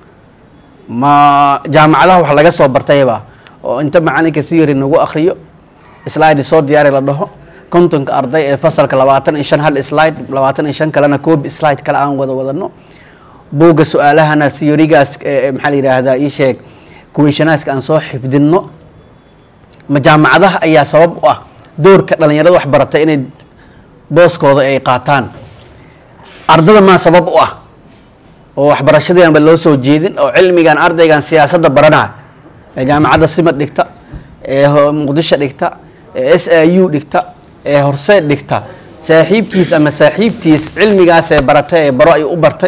ma jaamacadaha wax laga soo bartayba oo inta macalinka theory nagu akriyo slide soo diyaari la dhaho kontonka arday ee fasalka labaatan iyo shan hal slide labaatan iyo shan kalena coob slide kale aan wada wadano buugga su-aalahana theorygaas ee maxaa la yidhaahdaa ii sheeg kuweyshanaaska aan soo xifdinno ma jaamacadaha ayaa sabab u ah doorka dhalinyarada wax baratay inay booskooda ay qaataan ardada maa sabab u ah oo waxbarashadiianba loo soo jeedin oo cilmigan ardaygan siyaasadda baranaya ee jaamacadda simad dhigta ee ho- muqdisho dhigta ee s i u dhigta ee horseed dhigta saaxiibkiis ama saaxiibtiis cilmigaas ee baratay ee baro ayuu u bartay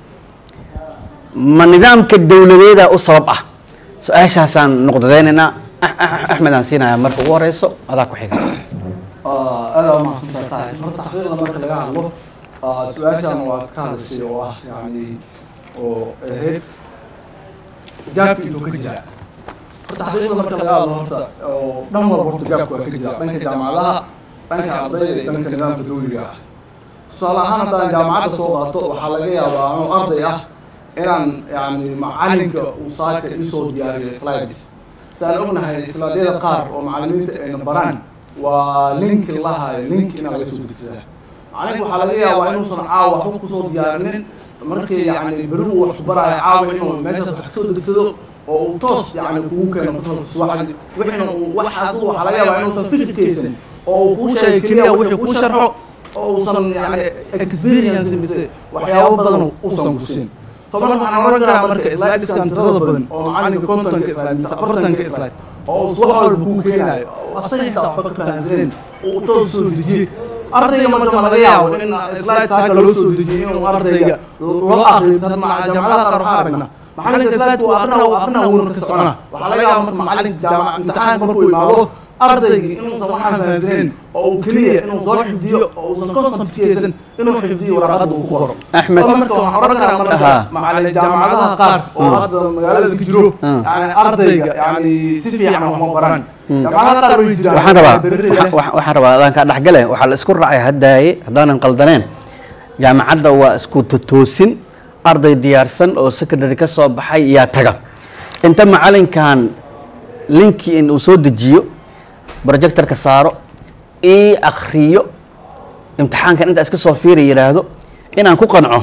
ma nidaamka dowladeeda u sabab ah su-aashaasaan nuqdadeynaynaa Ah- ah- axmed aan siinayaa marka ugu horeyso adaa ku xiga aada waa mahadsantahay saaxiib horta xaqiiqda marka laga hadlo ah, su-aashan waa ka hadashay oo ah yani oo ahayd gaabka intuu ka jira horta xaqiiqda marka laga hadlo horta oo dhan walba horta gaabka waa ka jira dhanka jaamacadaha dhanka ardayda iyo dhanka nidaamka dowliga ah tusaale ahaan haddaan jaamacadda soo qaato waxaa laga yaabaa anuu arday ah inaan yani macalinka uu saaka isoo diyaariyo slides saan ognahay islaadyada qaar oo macalimiinta ayna baraan waa linki lahayo link inaa laga soo degsadaa macalinku waxaa laga yaabaa inuusan caawa waxba kusoo diyaarinin markii yani beri uu wax baraayo caawa inuu meeshaas wax kasoo degsado oo uu toos yani kugu keeno fasalka subaxdii wixina uu waxaas waxaa laga yaabaa inuusan fikirkaysan oo uu kuu sheegay keliya wixii kuu sharxo oo uusan yani experience mise waxyaabo badan uusan kusin so marka waxaan oran karaa marka slideskan tirada badan oo macalinka kontonka slide mise afartanka slide oo uu wax walba kuu keenayo oo asaga xitaa waxba ka fahamsanen uu toos soo dejiyey ardayga marka ma laga yaabo in slide saaka loo soo dejiyey inuu ardayga loo akriyo jaamacadaha qaar waxaa aragna macalinka slide uu aqrina uu aqrina wuuna ka socona waxaa laga yaaba marka macalinka jaamac imtixaanka markuu imaado ardayga inuusan waxaan fahamsanen oo uu keliya inuu soo xifdiyo oo uusan conceptkeysan inuu xifdiyo waraaqada uu ku qoro Axmed. So marka waxaan oran karaa marka Aha. macalin jaamacadaha qaar oo hadda magaalada ka jiro yani ardayga yani si fiican wax ma baran jaamacadaha qaar way jiraan waxaan rabaa berri waxa- waxa- waxaan rabaa adaan kaa dhexgale waxaa la isku raacay haddaaye haddaanan qaldaneen jaamacadda waa isku totoosin arday diyaarsan oo secondary ka soo baxay yaa taga inta macalinkan linkii in uu soo dejiyo projectorka saaro ii akriyo imtixaankan intaa iska soo fiira yidhaahdo inaan ku qanco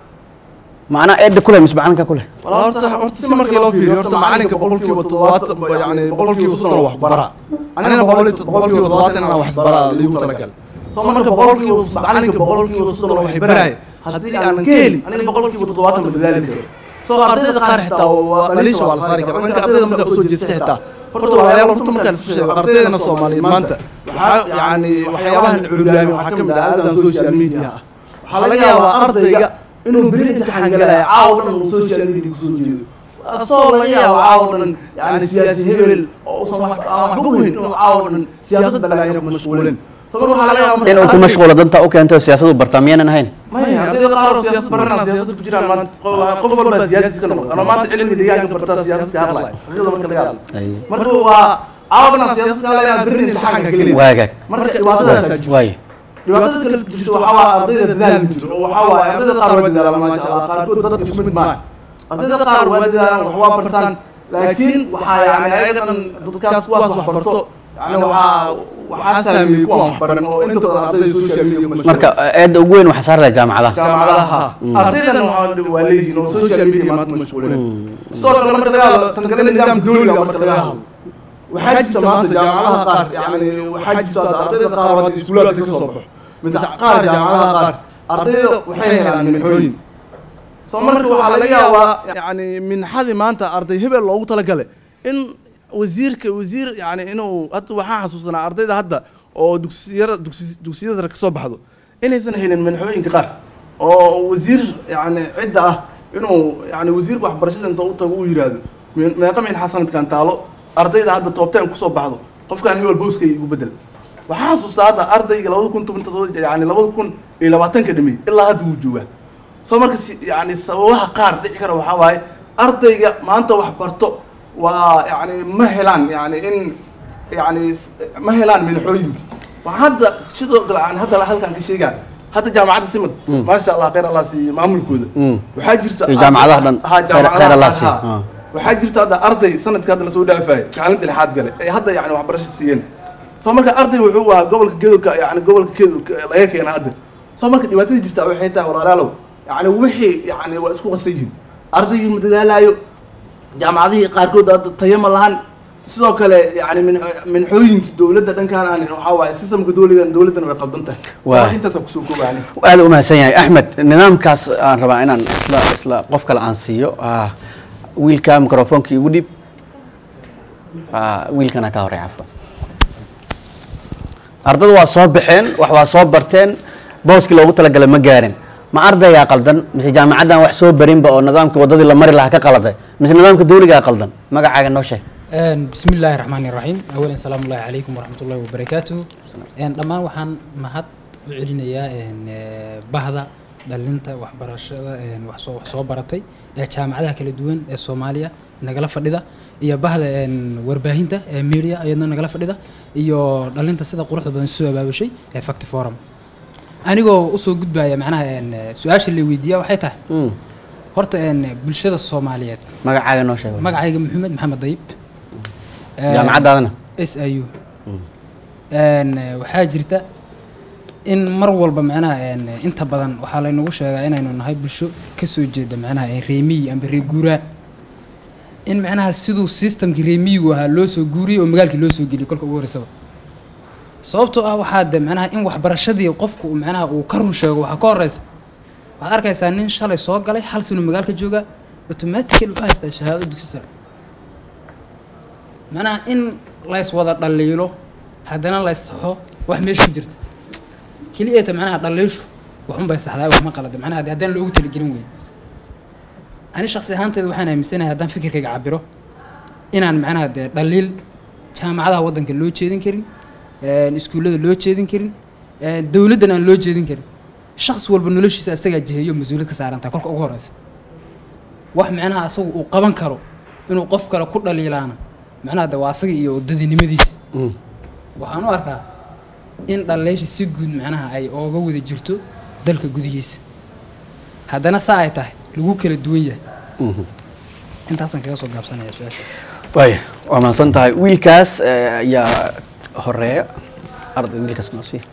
macnaa eedda ku leh mise macalinka ku leh horta horta si markii loo fiiriyo horta macalinka boqolkiiba toddobaatan yani boqolkiiba soddon wax baraa anina boqol- boqolkiiba toddobaatan inaan wax baraa liigu talagal soo marka boqolkiiba macalinka boqolkiiba soddon wax baraay haddii aanan ka helin aniga boqolkiiba toddobaatan ma dadaali karo soo ardayda qaar xitaa waa dhaliisha waa la saari kara ninka ardayda markaa usoo jeesta xitaa horta walaalayaal horta markaan isku sheego ardaydana soomaaliyeed maanta waxaa yani waxyaabahan culiyaami waxaa ka mid ah aadadan social media ah waxaa laga yaabaa ardayga inuu beri imtixaan galaya caawa dhan uu social media kusoo jeedo asagoo laga yaabo caawa dhan yani siyaasi hebel oo usan wax aan waxba weyn inuu caawa dhan siyaasad balaayana ku mashquulin sabab waxaa laga yaaba inuu ku mashquulo danta u keento siyaasadu bartaa miyaanan ahayn maya ardayda qaar oo siyaasad baranaa siyaasad ku jiraan maanta qof- qof walba siyaasad ka noqon anoo maanta cilmiga deegaanka bartaa siyaasad ka hadlaya xaqiiqda marka laga hadlo marka waa caawa dhan siyaasad ka hadlayaan berri imtixaanka gelin waagaag marka dhibaatadaasaa jirta waaye dhibaatada kale jirto waxaa waa ardayda dadaal ma jiro oo waxaa waaye ardayda qaar waa dadaalaan maasha allah qaarkood dadka isku mid maaha ardayda qaar waa dadaalaan wax waa bartaan laakiin waxaa yani ayaga dhan dadkaas kuwaas wax barto yani waxaa waxaa saameeyey kuwan wax baran oo inta badan ardayda social media ku mashquul marka eedda ugu weyn waxaa saar laha jaamacadaha jaamacadaha ardaydan waxaa waa leeyihiin oo social media maanta mashquulen sidoo kale marka laga hadlo tan kale nidaamka dowliga marka laga hadlo waxaa jirta maanta jaamacadaha qaar yani waxaa jirta hadda ardayda qaar oo hadda iskuulaadka ka soo baxo mise qaar jaamacadaha qaar ardayda waxay helaan minxooyin soo marka waxaa laga yaabaa yani minxadii maanta arday hebel loogu talagalay in wasiirka wasiir yani inuu hadda waxaan xasuusanaa ardayda hadda oo dugsiyada dugsi- dugsiyada ka soo baxdo inaysan helin minxooyinka qaar oo wasiir yani cidda ah inuu yani wasiirka waxbarashada inta u tago uu yidhaahdo "Me- meeqa minxa sanadkan taalo ardayda hadda toobteen kusoo baxdo qofkaan hebel booskay igu bedel waxaan xasuustaa hadda ardayga labada kun toban todoba yani labada kun iyo labaatanka dhimay ilaa hadda wuu joogaa soo marka si yani sababaha qaar dhici kara waxaa waaye ardayga maanta wax barto waa yani ma helaan yani in yani s- ma helaan minxooyinka waxaa hadda sidoo kale aan hadda halkan ka sheegaa hadda jaamacadda simad maasha allah khayr allah siiyo maamulkooda waxaa jirta iyo jaamacadaha dhan ha khayr- khayr allah jaamacadaha siiyo. ha. waxaa jirta hadda arday sanadka hadda lasoo dhaafayay kaalinta lixaad gale ee hadda yani waxbarasho siiyeen soo marka arday wuxuu ahaa gobolka gedoka yani gobolka gedo laga keena hadda soo marka dhibaatada jirta waxay tahay walaalaalow yani wixii yani waa isku qasan yihiin ardaygii ma dadaalaayo jaamacadihii qaarkood hadda tayo ma lahan sidoo kale yani min minxooyinka dowladda dhankaan aan waxaa waaye sistamka dowligan dowladdana way qaldan tahay Soo Waa. marka intaasaan kusoo koobaani aad u mahadsan yahay axmed nidaamkaas aan rabaa inaan isla isla qof kale aan siiyo ah, wiilka microfoonka igu dhib Ah, wiilkana ka horey cafwan ardada waa soo baxeen wax waa soo barteen booskii loogu talagalay ma gaarin ma ardaygaa qaldan mise jaamacaddan wax soo barinba oo nidaamkii waddadii la mari lahaa ka qaladay mise nidaamka dowligaa qaldan magacaaga noo sheeg Een, بسم الله الرحمن الرحيم أولا سلام الله عليكم ورحمة الله وبركاته een dhammaan waxaan mahad u celinayaa een, ee, bahda dhalinta waxbarashada een, wax soo wax soo baratay ee jaamacadaha kala duwan ee Soomaaliya nagala fadhida iyo bahda een, warbaahinta ee media ayadna nagala fadhida iyo dhalinta sida quruxda badan soo abaabushay ee Fact Forum anigoo usoo gudbaya macnaha een, ee, su-aasha la weydiiyaa waxay tahay horta een, bulshada Soomaaliyeed magacaaga noo sheeg magacayga maxamed maxamed dayib jaamacadaadana s i u Een, eh, waxaa jirta in mar walba macnaha een, inta badan waxaa laynagu sheegaa inaynu nahay bulsho kasoo jeeda macnaha eh, reemiyi amba reeguuraa in macnaha siduu systemkii reemiyigu ahaa loo soo guuriyey oo magaalkii loo soo geliyey kolka ugu horreysaba sababtoo ah waxaa de macnaha in waxbarashadii qofku uu macnaha uu ka run sheego waxaa ka horeysa waxaad arkaysaa nin shalay soo galay hal sano magaalka jooga automatically u haystaa shahaado dugsi sare macnaha in lays wada dhaliilo haddana lays saxo wax meesha ku jirta keliya ta macnaha dhaliishu waxun bay saxdaa wax ma qalada macnaha haddii haddaan loogu talagelin weyn ani shakhsi ahaanteeda waxaan aaminsanahay haddaan fikirkayga cabiro inaan macnaha dee dhaliil jaamacadaha waddanka loo jeedin karin een, iskuullada loo jeedin karin een, dowladdan aan loo jeedin karin shakhsi walba noloshiisa asagaa jiheeyo mas-uuliyad ka saarantahay kolka ugu horeysa wax macnaha asagu uu qaban karo inuu qof kale ku dhaliilaana macnaha de waa asaga iyo dadinimadiisa waxaan u arkaa in dhaliisha si guud macnaha ay ooga wada jirto dalka gudihiisa haddana saa ay tahay lagu kala duwan yahay intaasaan kaga soo gaabsanaya su-aashaas waaya waa mahadsan tahay wiilkaas eh, ayaa horeeya arday wiilkaas noo sii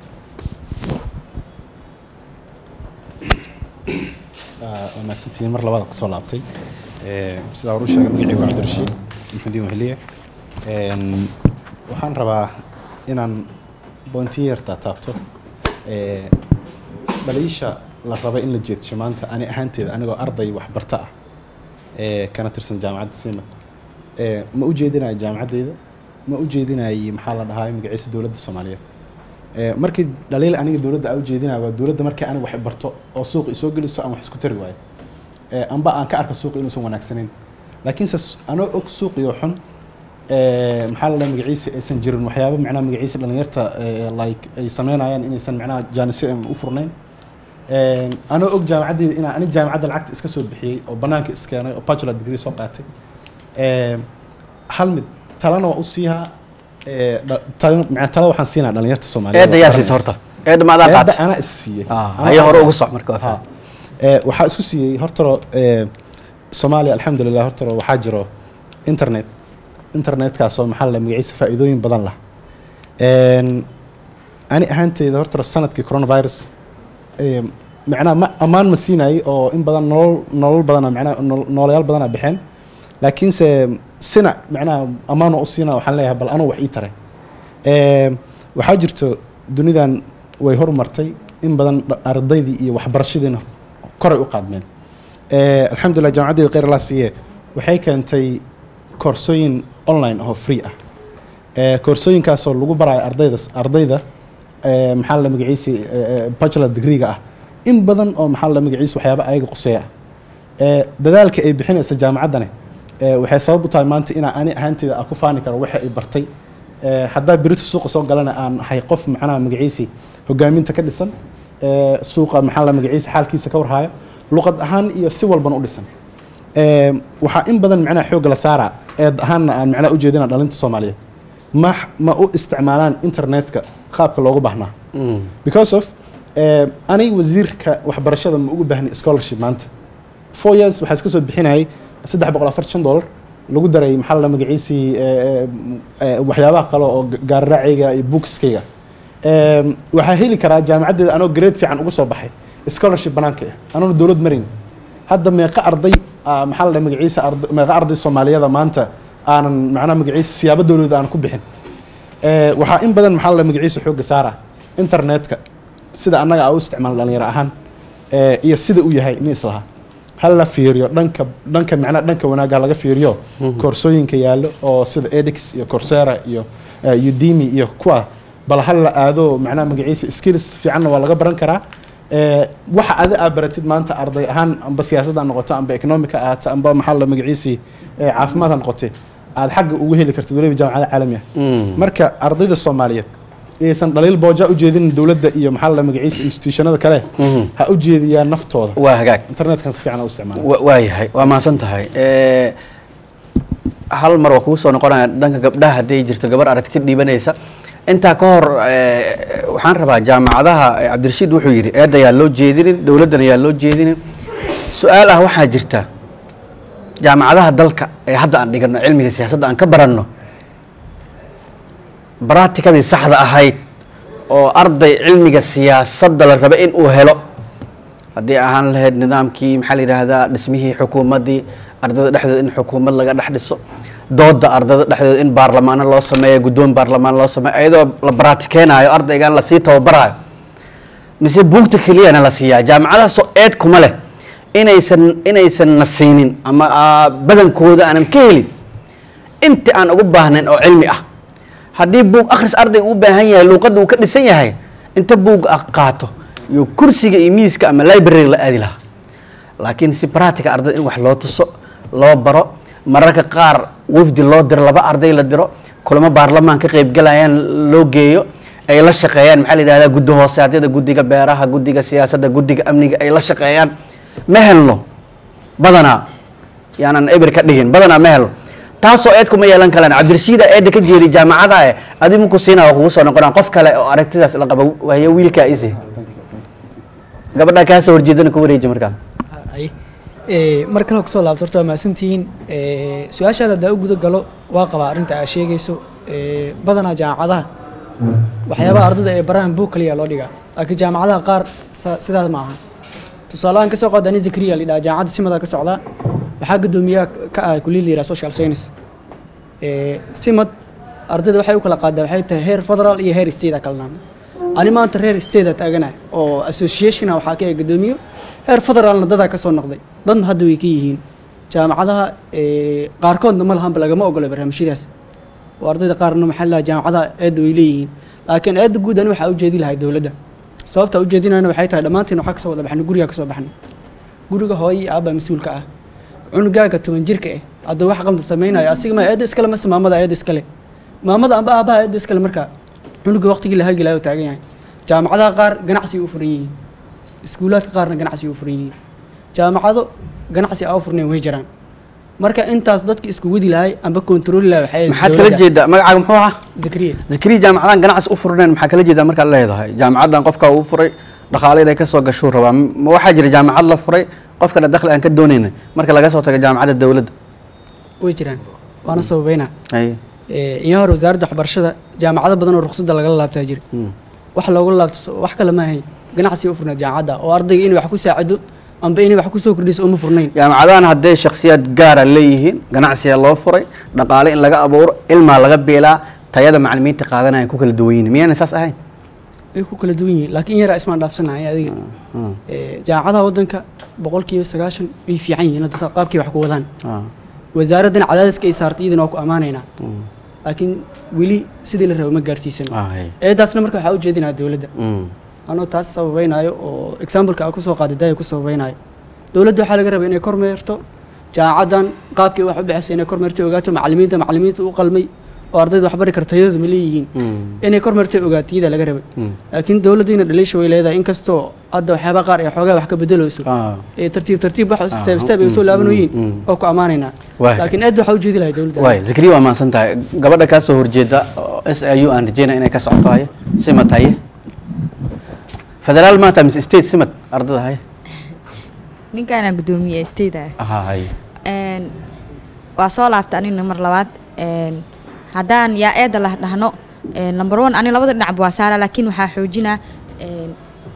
waa mahadsantihiin mar labaad kusoo laabtay Eh, sidaa hore u sheegay magacii waa cabdirashiid maxmudiin weheliye Een, waxaan rabaa inaan boontiyeer taataabto Eh, dhaliisha la raba in la jeedsho maanta ani ahaanteeda anigoo arday waxbarta ah ee kana tirsan jaamacadda siima Eh, ma u jeedinayo jaamacaddeyda ma u jeedinayay maxaa la dhahaa magaciisa dowladda soomaaliyeed Eh, markii dhaliil aniga dowladda aan u jeedinaya waa dowladda markii aniga wax barto oo suuq isoo geliso aan wax isku tari waayo Eh, amba aan ka arko suuq inuusan wanaagsanayn laakiinse s- anoo og suuqiyo xun eh, maxaa la dhaha magaciisa aysan jirin waxyaabo macnaha magaciisa dhalinyarta eh, like ay sameynayaan inaysan macnaha jaanisi u furnayn Eh, anoo og jaamacaddeyda inaan ani jaamacadda lacagta iska soo bixiyey oo banaanka iskeenay oo bachelor degree soo qaatay Eh, hal mid talana waa u siihaa eh, dha- tala macnaa tala waxaan siinaa dhalinyarta soomaaliyeed eedda yaa siisa horta eedda ma adaa Eedda qaatay anaa is siiyey Ah, haya hore ugu soc marka waa fahmay. Eh, waxaa isku siiyey hortaro eh, soomaaliya alxamdulilah hortaro waxaa jiro internet internetkaasoo maxaa la magaciisa faa'iidooyin badan lah Een, ani ahaanteyda hortaro sanadkii coronavirus eh, macnaha ma ammaan ma siinayay oo in badan nolol nolol badana macnaha nol- noolayaal badana baxeen laakiinse sina macnaha ammaan waa u siina waxaan leeyahay bal anuu wax ii taray Ee, waxaa jirto dunidan way horumartay in badan dha- ardaydii iyo waxbarashadiina koray u qaadmeen Ee, alxamdulilah jaamacaddeyda kheyr allah siiye waxay keentay koorsooyin online oo free ah Ee, koorsooyinkaasoo lagu barayo ardayda ardayda ee, maxaa la magaciisi bachelor degree-ga ah in badan oo maxaa la magaciisi waxyaaba ayaga quseeya ah Ee, dadaalka ay bixinaysa jaamacaddani ee, waxay sabab u tahay maanta inaa ani ahaanteyda aan ku faani karo waxa ay bartay Ee, haddaa berito suuqa soo galana aan ahay qof macnaha magaciisi hogaaminta ka dhisan ee, suuqa maxaa la magaciisi xaalkiisa ka warhaayo luqad ahaan iyo si walbana u dhisan Ee, waxaa in badan macnaha xoogga la saaraa eed ahaanna aan macnaha u jeedina dhalinta soomaaliyeed ma ma u isticmaalaan internetka qaabka loogu baahnaa because of eh, aniga wasiirka waxbarashada ma ugu baahni scholarship maanta four years waxaa iska soo bixinayay saddex boqol afar shan dollar lagu daray maxaa la magaciisii eh, eh, waxyaabaha kale oo ga- gaariraacayga iyo bookskayga Em, waxaa heli karaa jaamacaddeeda anoo grade fiican uga soo baxay scholarship banaanka ah anoona dowlad marin hadda meeqa arday ah, maxaa la dhaha magaciisa arda- meeqa arday soomaaliyada maanta aanan macnaha magaciisa siyaabo dowladeed aan ku bixin Eh, waxaa in badan maxaa la dhaha magaciisa xoogga saara internetka sida annaga aan u isticmaalno dhalinyaro ahaan eh, iyo sida uu yahay in islaha hal la fiiriyo dhanka dhanka macnaha dhanka wanaagga laga fiiriyo koorsooyinka yaallo oo sida edix iyo coursera iyo eh, udemy iyo kuwa bal hal la aado macnaha magaciisa skills fiicanna waa laga baran karaa Eh, waxa adi aa baratid maanta arday ahaan amba siyaasadda ha noqoto amba economica ahaata amba maxaa la magaciisii eh, caafimaad ha noqotee aad xagga ugu heli kartid waliba jaamacada caalami ah marka ardayda soomaaliyeed aysan dhaliil booja u jeedin dowladda iyo maxaa la magaciisa institutionada kale ha u jeediyaan naftooda waa hagaag internetkan si fiican ha u isticmaala Wa- waayahay waa mahadsan tahay Eh, hal mar waa kugu soo noqonaya dhanka gabdhaha hadday jirto gabar aragti ka dhiibanaysa intaa ka hor eh, waxaan rabaa jaamacadaha eh, cabdirashiid wuxuu yidhi eedda yaa loo jeedinin dowladdan yaa loo jeedinin su-aal ah waxaa jirta jaamacadaha dalka ee hadda aan dhigano cilmiga siyaasadda aan ka baranno baraatikadii saxda ahayd oo arday cilmiga siyaasadda la raba in uu helo haddii ahaan lahayd nidaamkii maxaa la yidhaahdaa dhismihii xukuumaddii ardayda dhexdooda in xukuumad laga dhex dhiso dooda ardayda dhexdooda in baarlamaano loo sameeyo guddoon baarlamaan loo sameeyo iyadoo la baraatikeenaayo ardaygan lasii tababaraayo mise buugta keliyana la siiyaa jaamacadahaasoo eed kuma leh inaysan inaysan na siinin ama aa, badankooda aanan ka helin inti aan ugu baahnayn oo cilmi ah haddii buug akhris arday u baahan yahay luuqadda uu ka dhisan yahay inta buug ah qaato iyo kursiga iyo miiska ama library la aadi lahaa laakiin si practica ardayda in wax loo tuso loo baro mararka qaar wafdi loo diro laba arday la diro kulamo baarlamaan ka qaybgalayaan loo geeyo ay la shaqeeyaan maxaa la yidhahdaa guddi hoosaadyada guddiga beeraha guddiga siyaasadda guddiga amniga ay la shaqeeyaan ma helno badanaa yaanan eber ka dhigin badanaa ma helno taasoo eed kuma yeelan kalaan cabdirashiida eedda ka jeedi jaamacada eh adi muku siinaa kugu soo noqonaa qof kale oo aragtidaas la qaba waayo wiilkaa isi gabadha kaa soo horjeedana ku wareeji markaa Ay. Ee, mar kale kusoo laabto horta waa mahadsantihiin Ee, su-aashaada haddaa u guda galo waa qabaa arrinta aad sheegayso Ee, badanaa jaamacadaha waxyaabaha ardayda ee barahan buug kaliya loo dhigaa laakiin jaamacadaha qaar sa- sidaas ma aha tusaalahaan kasoo qaad ani zakariya lidhaa jaamacadda simada ka socdaa waxaa guddoomiyaha ka ah kuliyad la yidhaha social science Ee, simad ardayda waxay u kala qaadaa waxay tahay heer federal iyo heer state a kala naamay ani maanta reer state a taaganahay oo associationa waxaa ka ah guddoomiyo heer federaalna dadaa ka soo noqday dan hadda way ka yihiin jaamacadaha ee, qaarkoodna ma lahanba lagama ogola barnaamijyadaas oo ardayda qaarna maxaa la jaamacadaha eedda way leeyihiin laakiin eedda guud ani waxaa ujeedi lahay dowladda sababta ujeedinayna waxay tahay dhammaantiin waxaa kasoo wada baxnay guriga kasoo baxnay guriga hooyo iyo aabba mas-uulka ah cunugaaga toban jirka ah hadduu wax qalda samaynayo asiga ma eedda iskale mase maamada eedda iskale maamada amba aabaha eedda iskale markaa cunuga waqtigii la hagilaayo taagan yahay jaamacadaha qaar ganacsi u furan yihiin iskuulaadka qaarna ganacsi u furan yihiin jaamacado ganacsi aa u furnayn way jiraan marka intaas dadka isku wadi lahay amba kontrooli lahay waxay maxaad kala jeedaa magacaaga muxuu ahaa zakariya zakariya jaamacadan ganacsi u furneen maxaa kala jeedaa markaad leedahay jaamacadan qofka uu furay dhaqaale inay kasoo gashuu rabaa ma waxaa jira jaamacad la furay qofkana dakhli aan ka doonayna marka laga soo tago jaamacadda dowladda way jiraan waana sababeynaa ay iyo hore wasaaradda waxbarashada jaamacado badan oo ruqsadda lagala laabtaa jira wax looga laabto so- wax kale ma ahayn ganacsi u furnayd jaamacadda oo ardayga inay wax ku saacido amba inay wax kusoo kordhiso uma furnayn jaamacadahan hadday shakhsiyaad gaara leeyihiin ganacsiga loo furay dhaqaale in laga abuuro ilmaa laga beelaa tayada macalimiinta qaadanaya ku kala duwan yihiin miyaana saas ahayn way ku kala duwan yihiin laakiin in yaraa ismaan dhaafsanahay adiga Ee, jaamacadaha waddanka boqolkiiba sagaashan way fiican yihiin hadda sa- qaabkay wax ku wadaan wasaaraddan cadaadiska ay saartay iyadana waa ku ammaanaynaa laakiin weli sidii la rabo ma gaarsiisano eedaasna marka waxaa ujeedinaa dowladda anoo taas sababeynaayo oo exampleka aan kusoo qaaday daaya ku sababeynaayo dowladda waxaa laga rabaa inay kormeerto jaamacadan qaabkii wax u bixisay inay kormeerto ogaato macalimiinta macalimiinta u qalmay oo ardayda waxbari karta tayadooda ma leeyihiin inay kormeerto ogaato iyada laga rabay laakiin dowladdiina dhaliisha way leedahay inkastoo hadda waxyaaba qaar ay xoogaa wax ka bedeleyso ee tartiib tartiib wax step step ay soo laabanoyiin oo ku ammaanaynaa Waay. laakiin aad waxaa ujeedi lahay dowladda waay zakariya waa mahadsan tahay gabadha kaa soo horjeeda oo s i u aan rajeynaya inay ka socoto haye simad haye federaal maanta mise state simad ardada haye ninkaana guddoomiye state ah aha haye Een, waa soo laabta anina mar labaad Een, haddaan yaa eeda lah dhahno een, number one ani labada dhinacba waa saara laakiin waxaa xoojinaa een,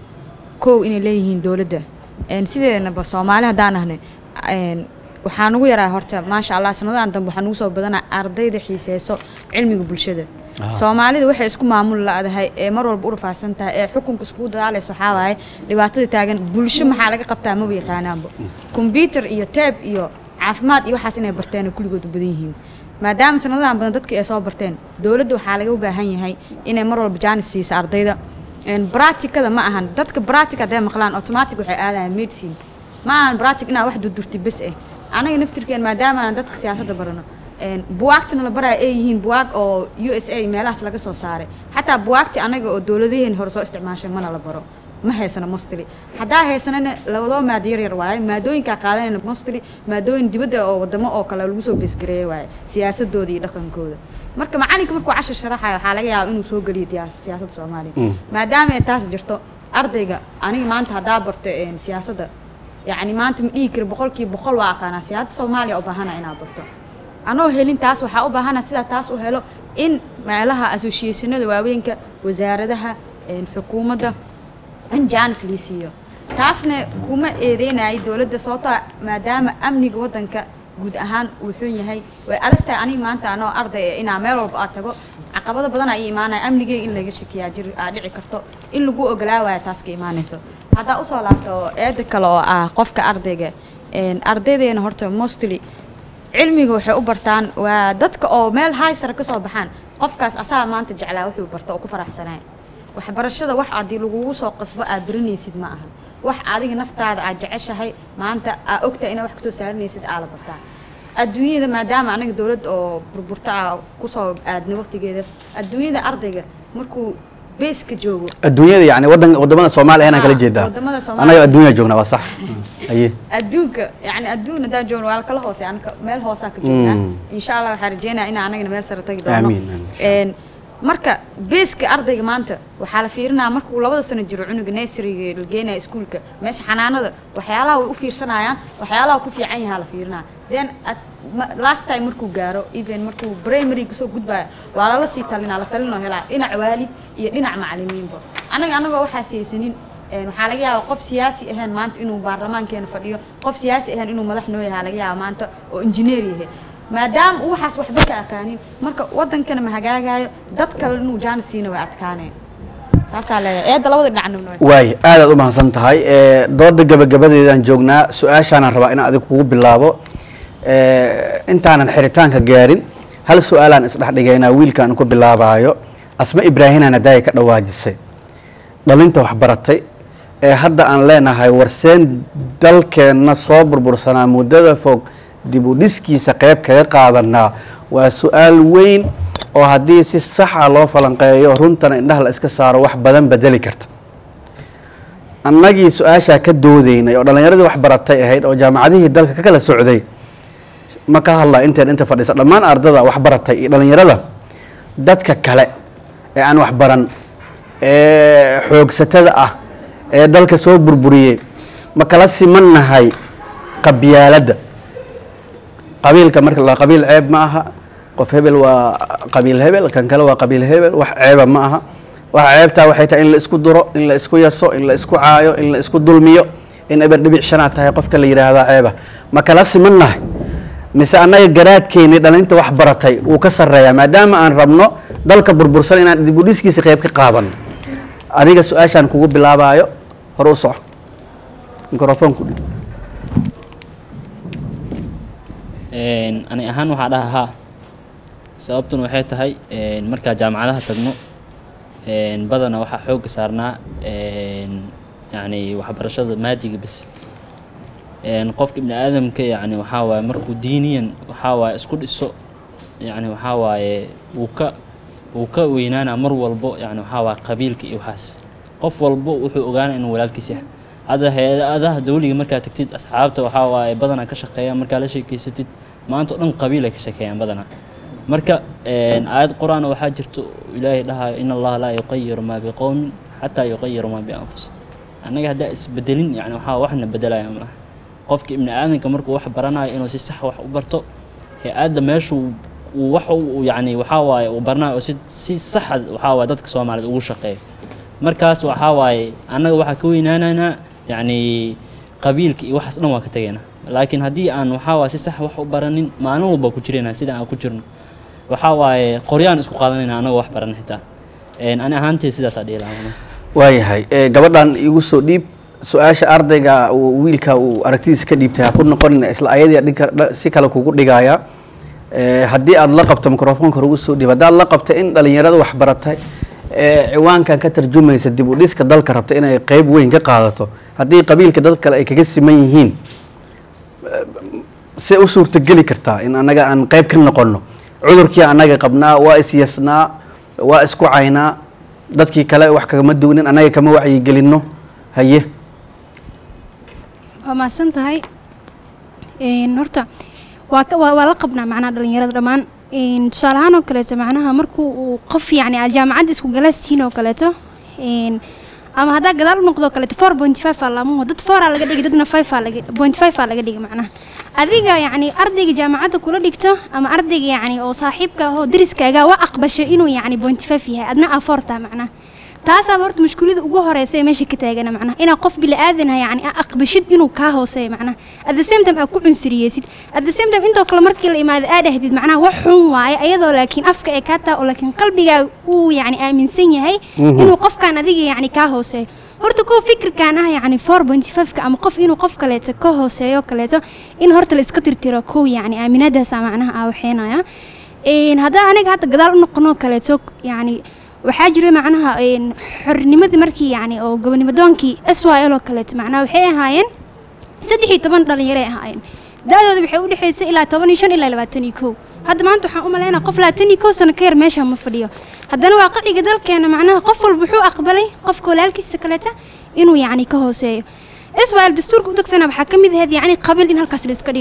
kow inay leeyihiin dowladda Een, sideenaba soomaali haddaan ahne een, waxaa nugu yaraa horta maasha allah sanadahan dambe waxaa nugu soo badanaa ardayda xiiseyso cilmiga bulshada Ah. soomaalida waxay isku maamul la-dahay ee mar walba u rafaasan tahay ee xukunka iskugu dadaalaysa waxaa waaye dhibaatada taagan bulsho maxaa laga qabtaa maba yaqaanaanba kombyutar iyo teeb iyo caafimaad iyo waxaas inay barteen oo kulligood u badan yihiin maadaama sanadahan badan dadka ay soo barteen dowladda waxaa laga baahan yahay inay mar walba jaanis siiso ardayda Een, bracticada ma ahan dadka bractic hadday maqlaan automatic waxay aadayaan medicine ma ahan bractic inaa wax durdurti bes eh anaga naftirkeen maadaama aan dadka siyaasadda barano een, buwaagtana la baraya ay yihiin buwaag oo u s a meelahaas laga soo saaray xataa buwaagti anaga oo dowladaheen hore soo isticmaashay mana la baro ma haysano mostly haddaa haysanana labadoo maado yar yar waaye maadooyinkaa qaadanayna mostly maadooyin dibadda oo wadamo oo kale lagu soo besgareeyay waaye siyaasadooda iyo dhaqankooda marka macalinka markuu cashar sharaxayo waxaa laga yaabaa inuu soo geliyo diyaas- siyaasadda soomaaliya Mm. maadaama ay taas jirto ardayga aniga maanta haddaa barto een, siyaasadda yacni maanta ma dhihi kari boqolkiiba boqol waa aqaanaa siyaasadda soomaaliya u baahana inaad barto anoo helin taas waxaa u baahana sidaa taas u helo in meelaha associationada waaweynka wasaaradaha een, xukuumadda in jaanis lii siiyo taasna kuma eedeynayo dowladda sababtoo ah maadaama amniga waddanka guud ahaan uu xun yahay way adag tahay aniga maanta anoo arday eh, inaa meel walba aad tago caqabado badan ay imaanaya amnigeyga in laga shakiyaa jir aa dhici karto in lagu ogolaa waaya taas ka imaanayso haddaa usoo laabto eeda kale oo ah qofka ardayga een, ardaydeena horta mostly cilmiga waxay u bartaan waa dadka oo meel haysara ka soo baxaan qofkaas asaga maanta jeclaa wuxuu barta oo ku faraxsanaa waxbarashada wax haddii lagugu soo qasbo aad baranaysid ma aha wax adiga naftaada aad jeceshahay maanta aa ogtahay inaad wax kasoo saaranaysid aa la bartaa adduunyada maadaama anaga dowlad oo burburta ah kusoo aadna waqtigeeda adduunyada ardayga markuu beeska joogo adduunyada yani wadan wadamada soomaaliya inaan kala Ah, jeedaa wadamada Soomaaliya. anaga adduunya joognaa waa sax haye adduunka yani adduun haddaan joogno waa kala hoose anaka meel hoosaa ka joognaa Mm. insha allah waxaan rajeynaya inaan anagana meel sare tagi doono Amiin, amiin. Een, marka beeska ardayga maanta waxaa la fiirinaya markuu labada sano jiro cunuga nurseryga la geenaya iskuulka meesha xanaanada waxyaalaha way u fiirsanayaan waxyaalaha ku fiican yahaa la fiirinaya then at ma- last time markuu gaaro even markuu primary kasoo gudbaya waa lala sii talinaa la talinoo helaa dhinac waalid iyo dhinac macalimiinba anaga anagoo waxaa siyaysanin een, waxaa laga yaabaa qof siyaasi ahayn maanta inuu baarlamaankeena fadhiyo qof siyaasi ahayn inuu madax noo yahaa laga yaaba maanta oo injineer yahay maadaama uu waxaas waxba ka akaanin marka wadankana ma hagaagayo dad kale inuu jaanis siina way adkaaneen saasaa leeyahay eedda labada dhinacna noo waay aadaad u mahadsan tahay Eh, dooda gabagabadeedaan joognaa su-aashaanaan rabaa inaan adig kugu bilaabo Eh, intaanan xiritaanka gaarin hal su-aalaan isdhexdhigaynaa wiilkaan ku bilaabaayo asma ibraahinaan hadaaya ka dhawaajisay dhalinta waxbaratay ee hadda aan leenahay warseen dalkeenna soo burbursanaa muddada fog dib u dhiskiisa qeyb kaga qaadanaa waa su-aal weyn oo haddii si saxa loo falanqeeyo runtana indhaha la iska saaro wax badan bedeli karta annagii su-aashaa ka doodeynay oo dhallinyaradii waxbaratay ahayd oo jaamacadihii dalka ka kala socday ma ka hadlaa inteen inta fadhiisa dhammaan ardada waxbaratay iyo dhallinyarada dadka kale ee aan waxbaran ee xoogsatada ah ee dalka soo burburiyey ma kala simannahay qabyaaladda qabiilka marka la qabiil ceeb ma aha qof hebel waa qabiil hebel kan kale waa qabiil hebel wax ceeba ma aha wax ceebtaa waxay tahay in la isku duro in la isku yaso in la isku caayo in la isku dulmiyo in eber dhibic shanaad tahay qofka la yidhaahdaa ceeba ma kala simannahay mise annaga garaadkeeni dhalinta wax baratay wuu ka sarreeyaa maadaama aan rabno dalka burbursan inaan dib u dhiskiisa qeyb ka qaadano adiga su-aashaan kugu bilaabaayo hore u soco mikrofoonku dhig Een, ani ahaan waxaa dhaha haa sababtuna waxay tahay een, markaa jaamacadaha tagno een, badana waxaa xoogga saarnaa een, yacni waxbarashada maadiga bas een, qofka ibni aadamka yacni waxaa waaye markuu diiniyan waxaa waaye isku dhiso yacni waxaa waaye wuu ka wuu ka weynaanaa mar walbo yacni waxaa waaye qabiilka iyo waxaas qof walbo wuxuu ogaanaa inuu walaalkiis yahay hadda hay-adaha dawliga markaa tagtid asxaabta waxaa waaye badanaa ka shaqeeyaan markaa la sheekeysatid maanta oo dhan qabiil ay ka sheekeeyaan badanaa marka een, aayad qur-aan waxaa jirto ilaahay dhahayo in allaha laa yuqayiru maa biqowmin xataa yuqayiru maa bianfusihim annaga haddaa isbedelin yani waxaa waxna bedelaya malaha qofka ibni aadanka markuu wax baranayo inuu si sax wax u barto hay-adda meeshuu uu wax u yani waxaa waaye uu baranayo oo si si saxa waxaa waaye dadka soomaaliyeed ugu shaqeeyo markaas waxaa waaye annaga waxaa ka weynaanaynaa yacni qabiilka iyo waxaas dhan waa ka tegaynaa laakiin haddii aan waxaa waaye si sax wax u baranin maalin walba ku jiraynaa sida aan ku jirno waxaa waaye qoryaan isku qaadanayna annagoo wax baran xitaa Een, ani ahaantay sidaasaa dhihi lahaa honest. waayahay Eh, gabadhan igu soo dhiib su-aasha ardayga uu wiilka uu aragtidiisa ka dhiibtay ha ku noqonin isla ayadii dhinka dha- si kale kugu dhigaya Eh, haddii aad la qabto microfoonka hore ugu soo dhiib haddaad la qabto in dhalinyarada wax baratay ee ciwaankan ka tarjumaysa dib u dhiska dalka rabta inay qeyb weyn ka qaadato haddii qabiilka dad kale ay kaga siman yihiin eh, see u suurtageli kartaa in annaga aan qeyb ka noqono cudurkii annaga qabnaa waa isyasnaa waa isku caynaa dadkii kale wax kagama duwnin annaga kama wacyigelinno haye waa mahadsan tahay Een, horta waa ka- waa waa la qabnaa macnaha dhalinyarada dhammaan Een, tusaale ahaan oo kaleeto macnaha markuu uu qof yacni aad jaamacadda isku galaastihiin oo kaleeto Een, ama haddaa gadaal u noqdo kaleeto four point five aa laamuhu dad four aa laga dhigay dadna five aa laga point five aa laga dhigay macnaha adiga yacni ardayga jaamacadda kula dhigto ama ardayga yacni oo saaxiibka ah oo deriskaaga waa aqbashay inuu yacni point five yahay adna aa four taa macnaha taasaaba horta mushkilada ugu horeysa ee meesha ka taagana macnaha inaa qof bili-aadan ah yacni aa aqbashid inuu kaa hooseeyo macnaha at the same time aa ku cunsuriyeysid at the same time intoo kale markii la imaado aa dhahdid macnaha wax xun waaye ayadoo laakiin afka ee kaa taa oo laakiin qalbigaa uu yacni aaminsan yahay Mhm. inuu qofkan adiga yacni kaa hooseeyo horta kow fikirkan ah yacni four point five-ka ama qof inuu qof kaleeto ka hooseeyo kaleeto in horta la iska tirtiro kow yacni aaminadaasa macnaha aa waxeenaya Een, haddaan aniga hadda gadaal u noqonoo kaleeto yacni waxaa jira macnaha een, xornimadii markii yacni oo gobonimadoonkii s y l oo kaleeto macnaha waxay ahaayeen saddex iyo toban dhalinyaray ahaayeen da-dooda waxay u dhexaysay ilaa toban iyo shan ilaa labaatan iyo kow hadda maanta waxaan u malaynaa qof labaatan iyo kow sano ka yar meesha ma fadhiyo haddana waa qaciga dalkeena macnaha qof walba wuxuu aqbalay qofka walaalkiisa kaleeta inuu yacni ka hooseeyo s y l dastuurka u degsana waxaa ka mid ahayd yacni qabiil in halkaas la iska dhigo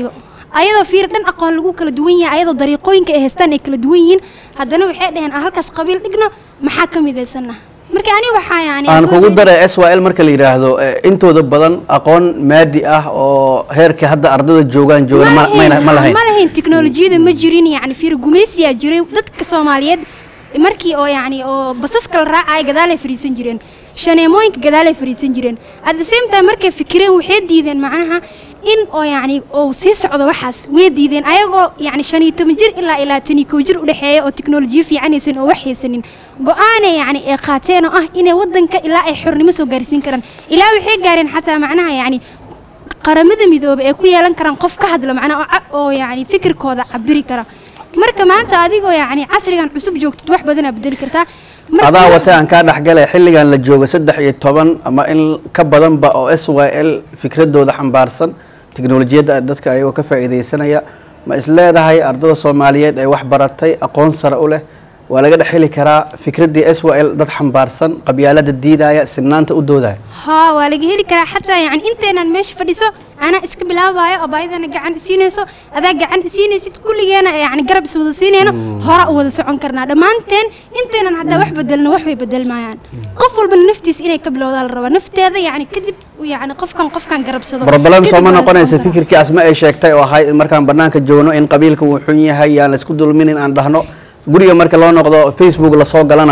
ayadoo fiir dhan aqoon lagu kala duwan yahay ayadoo dariiqooyinka ay haystaan ay kala duwan yihiin haddana waxay dhaheen aan halkaas qabiil dhigno maxaa ka midaysanna marka ani waxaa yani aan soo kugu jeedin- daray s y l marka la yidhaahdo eh, intooda badan aqoon maadi ah oo heerka hadda ardada joogaan joogan ma- mayna- ma lahayn ma lahayn tiknolojiyada ma jirin yani fiir gumaysiyaa jiray dadka soomaaliyeed markii oo yani oo basaska la raacaya gadaalay fadhiisan jireen shaneemooyinka gadaalay fadhiisan jireen at the same time markay fikireen waxay diideen macnaha in oo yani oo sii socdo waxaas way diideen ayagoo yani shan iyo toban jir ilaa ilaa tan iyo kow jir udhexeeya oo tiknolojiyo fiican haysan oo wax haysanin go-aanay yani ay qaateen oo ah inay wadanka ilaa ay xornimo soo gaarsiin karaan ilaa waxay gaareen xataa macnaha yani qaramada midoobay ay ku yeelan karaan qof ka hadla macnaha oo ca- oo yani fikirkooda cabiri kara marka maanta adigoo yani casrigan cusub joogtid wax badanaa bedeli kartaa Marka adaa waxaas- wata aan kaa dhexgalay xilligan la joogo saddex iyo toban ama in ka badanba oo s y l fikradooda xambaarsan tiknolojiyadda dadka ayagoo ka faa'iidaysanaya ma is leedahay ardada soomaaliyeed ee wax baratay aqoon sare u leh waa laga dhex heli karaa fikraddii s y l dad xambaarsan qabyaalada diidaya sinaanta u doodaya haa waa laga heli karaa xataa yani inteenan meesha fadhiso anaa iska bilaabayo abaayadana gacan isiinayso adaa gacan isiinaysid kulligeena yani garab is wada siinayno hora u wada socon karnaa dhammaanteen inteenan haddaa wax bedelno wax way bedelmayaan qof walbana naftiisa inay ka bilowdaa la rabaa nafteeda yani kadib yani qofkan qofkan garabsado problem kadib sooma waa la noqonaysa socon karaa. fikirkii asma ay sheegtay oo ahayd in markaan banaanka joogno in qabiilka uu xun yahay yaan la isku dulminin aan dhahno guriga marka loo noqdo facebook lasoo galana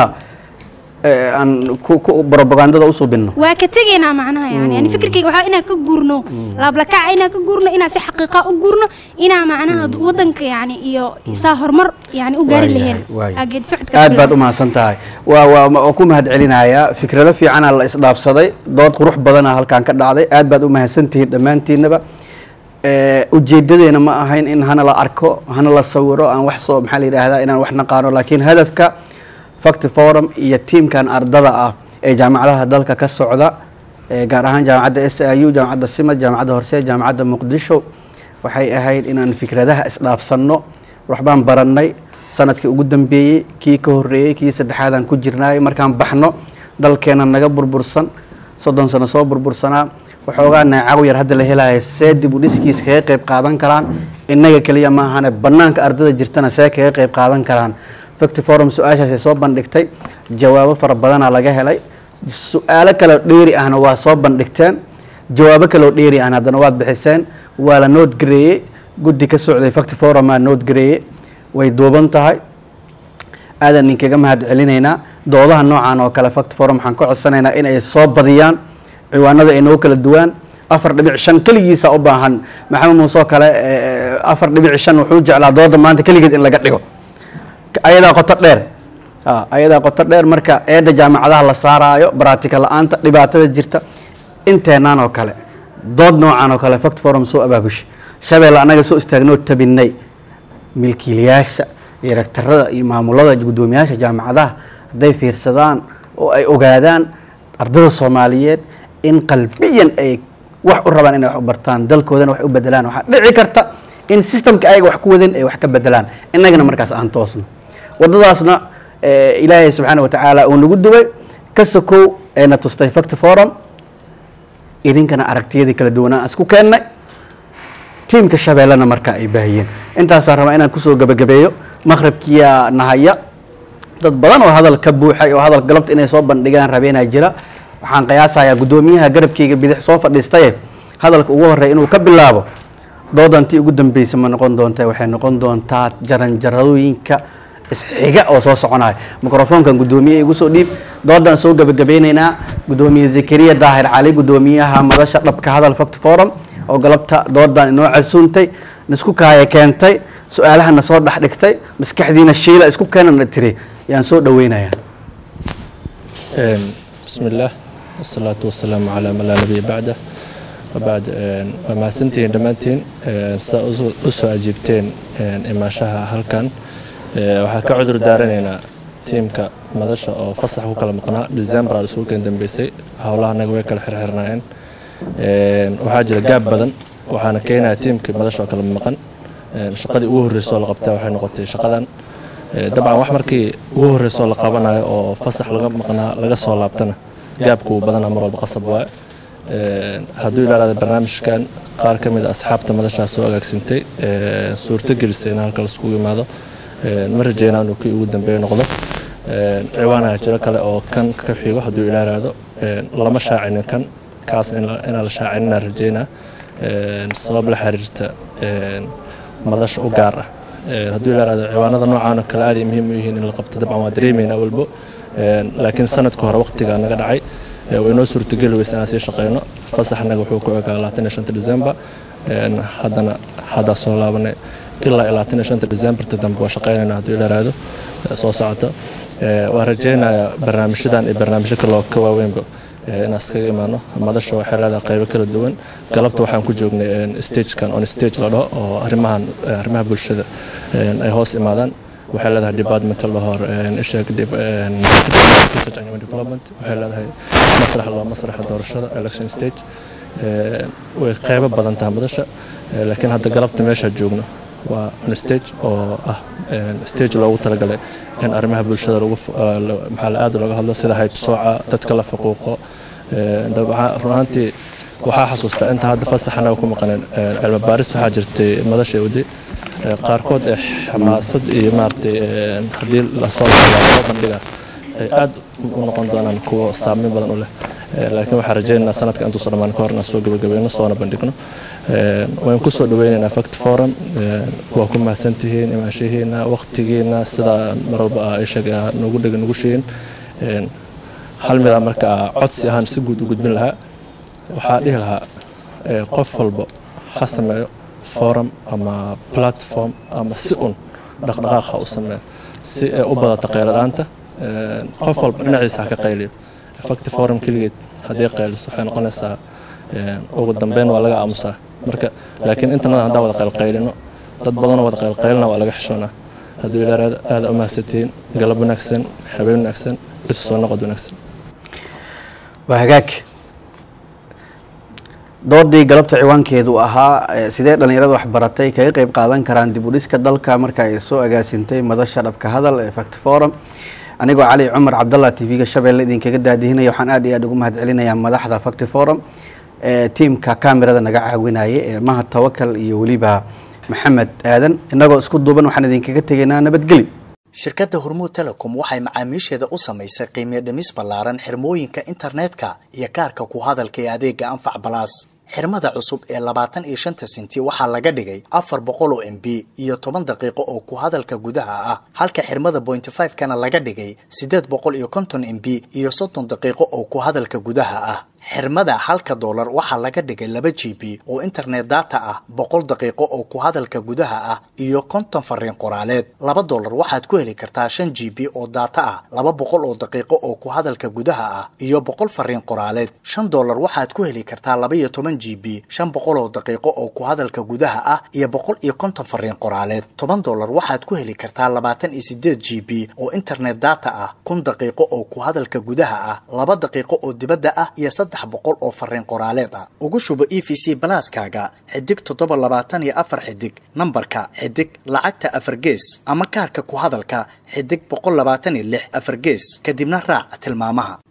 eh, aan ku ku propagandada usoo binno waa ka tegaynaa macnaha yani yani fikirkayga waxaa inaan ka guurno laablakaca inaan ka guurno inaan si xaqiiqa u guurno inaa macnaha wadanka yani iyo saa horumar yani u gaari laheen waayahay. Aa geedi socodkaas aad baad bilaabo. u mahadsan tahay waa waa waa ku mahad celinayaa fikrado fiicana la isdhaafsaday dood qurux badana halkaan ka dhacday aad baad u mahadsantihiin dhammaantiinaba Eh, ujeedadeena ma ahayn in hana la arko hana la sawiro aan wax soo maxaa la yidhaahdaa inaan wax naqaano laakiin hadafka facti forum iyo tiimkan ardada ah ee jaamacadaha dalka ka socda eh, gaar ahaan jaamacadda s i u jaamacadda simad jaamacadda horse jaamacadda muqdisho waxay ahayd inaan fikradaha isdhaafsanno waxbaan barannay sanadkii ugu dambeeyey kii ka horreeyey kii saddexaadaan ku jirnaay markaan baxno dalkeena naga burbursan soddon sano soo burbursanaa waxoogaa neecaw yar hadda la helaya see dib u dhiskiis kaga qayb qaadan karaan innaga keliya ma ahane bannaanka ardada jirtana see kaga qayb qaadan karaan facti forum su-aashaasay soo bandhigtay jawaabo fara badanaa laga helay su-aalo kaleo dheeri ahna waa soo bandhigteen jawaabo kaleo dheeri ahna haddana waad bixiseen waa la nood gareeyey guddi ka socday facti forumaa nood gareeyey way duuban tahay aadan ninkaga mahad celinaynaa doodaha noocan oo kale fact forum waxaan ka codsanaynaa in ay soo badiyaan ciwaanada ay noo kala duwaan afar dhibic shan keligiisa u baahan maxamed muuse oo kale eh, afar dhibic shan wuxuu jeclaa dooda maanta keligeed in laga dhigo ayadaa qoto dheer Ah, ayadaa qoto dheer marka eedda jaamacadaha la saaraayo baraatika la-aanta dhibaatada jirta inteenaan oo kale dood noocan oo kale fact forum soo abaabusha shabeelle annaga soo istaagnoo tabinay milkiilayaasha iyo rektarada iyo maamulada guddoomiyaasha jaamacadaha hadday fiirsadaan oo ay ogaadaan ardada soomaaliyeed in qalbiyan ay wax u rabaan inay wax u bartaan dalkoodana wax u bedelaan waxaa dhici karta in systemka ayaga wax ku wadin ay wax ka bedelaan innagana markaas aan toosno wadadaasna eh, ilaahay subxaana wa tacaala uu nagu duway ka sokow ayna tustay fact forum idinkana aragtiyadii kala duwanaa aan isku keennay tiimka shabeellena markaa ay baahiyeen intaasaan rabaa inaan kusoo gebagabeeyo maqribkiyaa nahaya dad badan oo hadal ka buuxay oo hadal galabta inay soo bandhigaan rabeenaa jira waxaan qiyaasayaa guddoomiyaha garabkeyga bidix soo fadhiistaye hadalka ugu horreeya inuu ka bilaabo doodantii ugu dambeysa ma noqon doonta waxay noqon doontaa jaranjaradooyinka isxiga oo soo soconaya mikrofoonkan guddoomiye igu soo dhiib doodaan soo gebagabeyneynaa guddoomiye zakariya daahir cali guddoomiyaha madasha dhabka hadal fact forum oo galabta doodan inoo casuuntay nisku kaaya keentay su-aalahana soo dhex dhigtay maskaxdiina shiila isku keenana tiri yaan soo dhaweynayaa بسم الله والصلاة والسلام على من لا نبي بعده وبعد وما سنتين دمانتين سأسو أجيبتين إما شاها هلكان waxaa ka cudur daaranaynaa tiimka madasha oo fasax ku kala maqnaa december aa isugu keen dambeysay howlaha naga way kala xirxirnaayeen waxaa jira gaab badan waxaana keenaya tiimkii madasha oo kala maqan shaqadii ugu horreysoo la qabtaa waxay noqotay shaqadan dabcan wax markii ugu horreysoo la qabanayo oo fasax laga maqnaa laga soo laabtana gaabku badanaa mar walba qasab waaye hadduu ilaalaada barnaamijkan qaar ka mid a asxaabta madashaas soo agaagsintay suurto gelisay in halka laiskugu yimaado ma rajeynaa inuu kii ugu dambeeya noqdo ciwaanaha jiro kale oo kan ka xigo hadduu ilaalaado lama shaacinin kan kaas inaan la shaacininaa rajeynaa sabab la xiriirta madasha u gaar ah hadduu ilaalaado ciwaanada noocaan oo kale aad ay muhiim u yihiin in la qabto dabcan waa dareemaynaa walbo laakiin sanadka hore waqtigaa naga dhacay way noo suurtageli weysa inaan sii shaqeyno fasaxnaga wuxuu ku egaa labaatan iyo shanta december haddana haddaa soo laabanay ilaa iyo labaatan iyo shanta decemberta dambe waa shaqeynayna hadduu ilaaraado soo socoto waa rajeynayaa barnaamijyadan iyo barnaamijyo kale oo ka waaweynba inaan iskaga imaano madasha waxay leedahay qaybo kala duwan galabta waxaan ku joognay stagekan on stage la dhaho oo arrimahan arrimaha bulshada ay hoos imaadaan waxay leedahay departmental lahor isheeg research and human development waxay leedahay masrax loo masraxa doorashada election stage way qaybo badan tahay madasha laakiin hadda galabta meesha joogno waa on stage oo ah stage loogu talagalay in arrimaha bulshada lagu maxaa la aad looga hadlo sida haybsooca dadka la faquuqo run ahaantii waxaa xasuustaa inta hadda fasaxana ku maqaneen cilmi baaris waxaa jirtay madasha wadi qaarkood ee xamaasad iyo maaragtay haddii lasoo loo bandhiga ay aad u noqon doonaan kuwa saameyn badan u leh laakiin waxaan rajeynaynaa sanadka intuusan dhammaan ka hor inaan soo gabagabayno soona bandhigno waan ku soo dhaweynaynaa fact forum waa ku mahadsantihiin imaanshihiina waqtigiina sidaa mar walba aa isheeg nagu dhega nagu sheegin hal midaa marka codsi ahaan si guud u gudbin lahaa waxaa dhihi lahaa qof walba ha sameeyo forum ama platform ama si un dhaqdhaqaaq ha u sameeyo si ay u badata qayladhaanta qof walba dhinaciisa ha ka qayliyo facti forum keligeed haddii qayliso waxay noqonaysaa ugu dambeyn waa laga aamusaa marka laakiin intanada haddaan wada qaylqaylino dad badanoo wada qaylqaylina waa laga xishoonaa hadduu ilaa aada u mahadsantihiin galab wanaagsan habeen wanaagsan isu soo noqod wanaagsan waa hagaag doodii galabta ciwaankeedu ahaa sidee dhallinyarada waxbaratay kaga qeyb qaadan karaan dib u dhiska dalka marka ay soo agaasintay madasha dhabka hadal ee fact forum anigoo cali cumar cabdallah t v-ga shabeelle idinkaga daadihinaya waxaan aad iyo aad ugu mahad celinayaa madaxda fact forum ee tiimka kamerada naga caawinaya ee mahad tawakal iyo weliba maxamed aadan innagoo isku duuban waxaan idinkaga tegaynaa nabadgeli shirkadda hormuud telecom waxay macaamiisheeda u samaysay qiimiyo dhimis ballaaran xirmooyinka internetka iyo kaarka ku hadalka ee adeega anfac balaas xirmada cusub ee labaatan iyo shanta sinti waxaa laga dhigay afar boqol oo m b iyo toban daqiiqo oo ku hadalka gudaha ah halka xirmada bointy five kana laga dhigay siddeed boqol iyo konton m b iyo soddon daqiiqo oo ku hadalka gudaha ah xirmada halka doolar waxaa laga dhigay laba g b oo internet data ah boqol daqiiqo oo ku hadalka gudaha ah iyo konton fariin qoraaleed laba doolar waxaad ku heli kartaa shan g b oo data ah laba boqol oo daqiiqo oo ku hadalka gudaha ah iyo boqol fariin qoraaleed shan doolar waxaad ku heli kartaa laba iyo toban g b shan boqol oo daqiiqo oo ku hadalka gudaha ah iyo boqol iyo konton fariin qoraaleed toban doolar waxaad ku heli kartaa labaatan iyo sideed g b oo internet data ah kun daqiiqo oo ku hadalka gudaha ah laba daqiiqo oo dibadda ah iyo saddex boqol oo fariin qoraaleed ah ugu shubo e v c balaaskaaga xidig toddoba labaatan iyo afar xidig nambarka xidig lacagta afar gees ama kaarka ku hadalka xidig boqol labaatan iyo lix afar gees kadibna raac tilmaamaha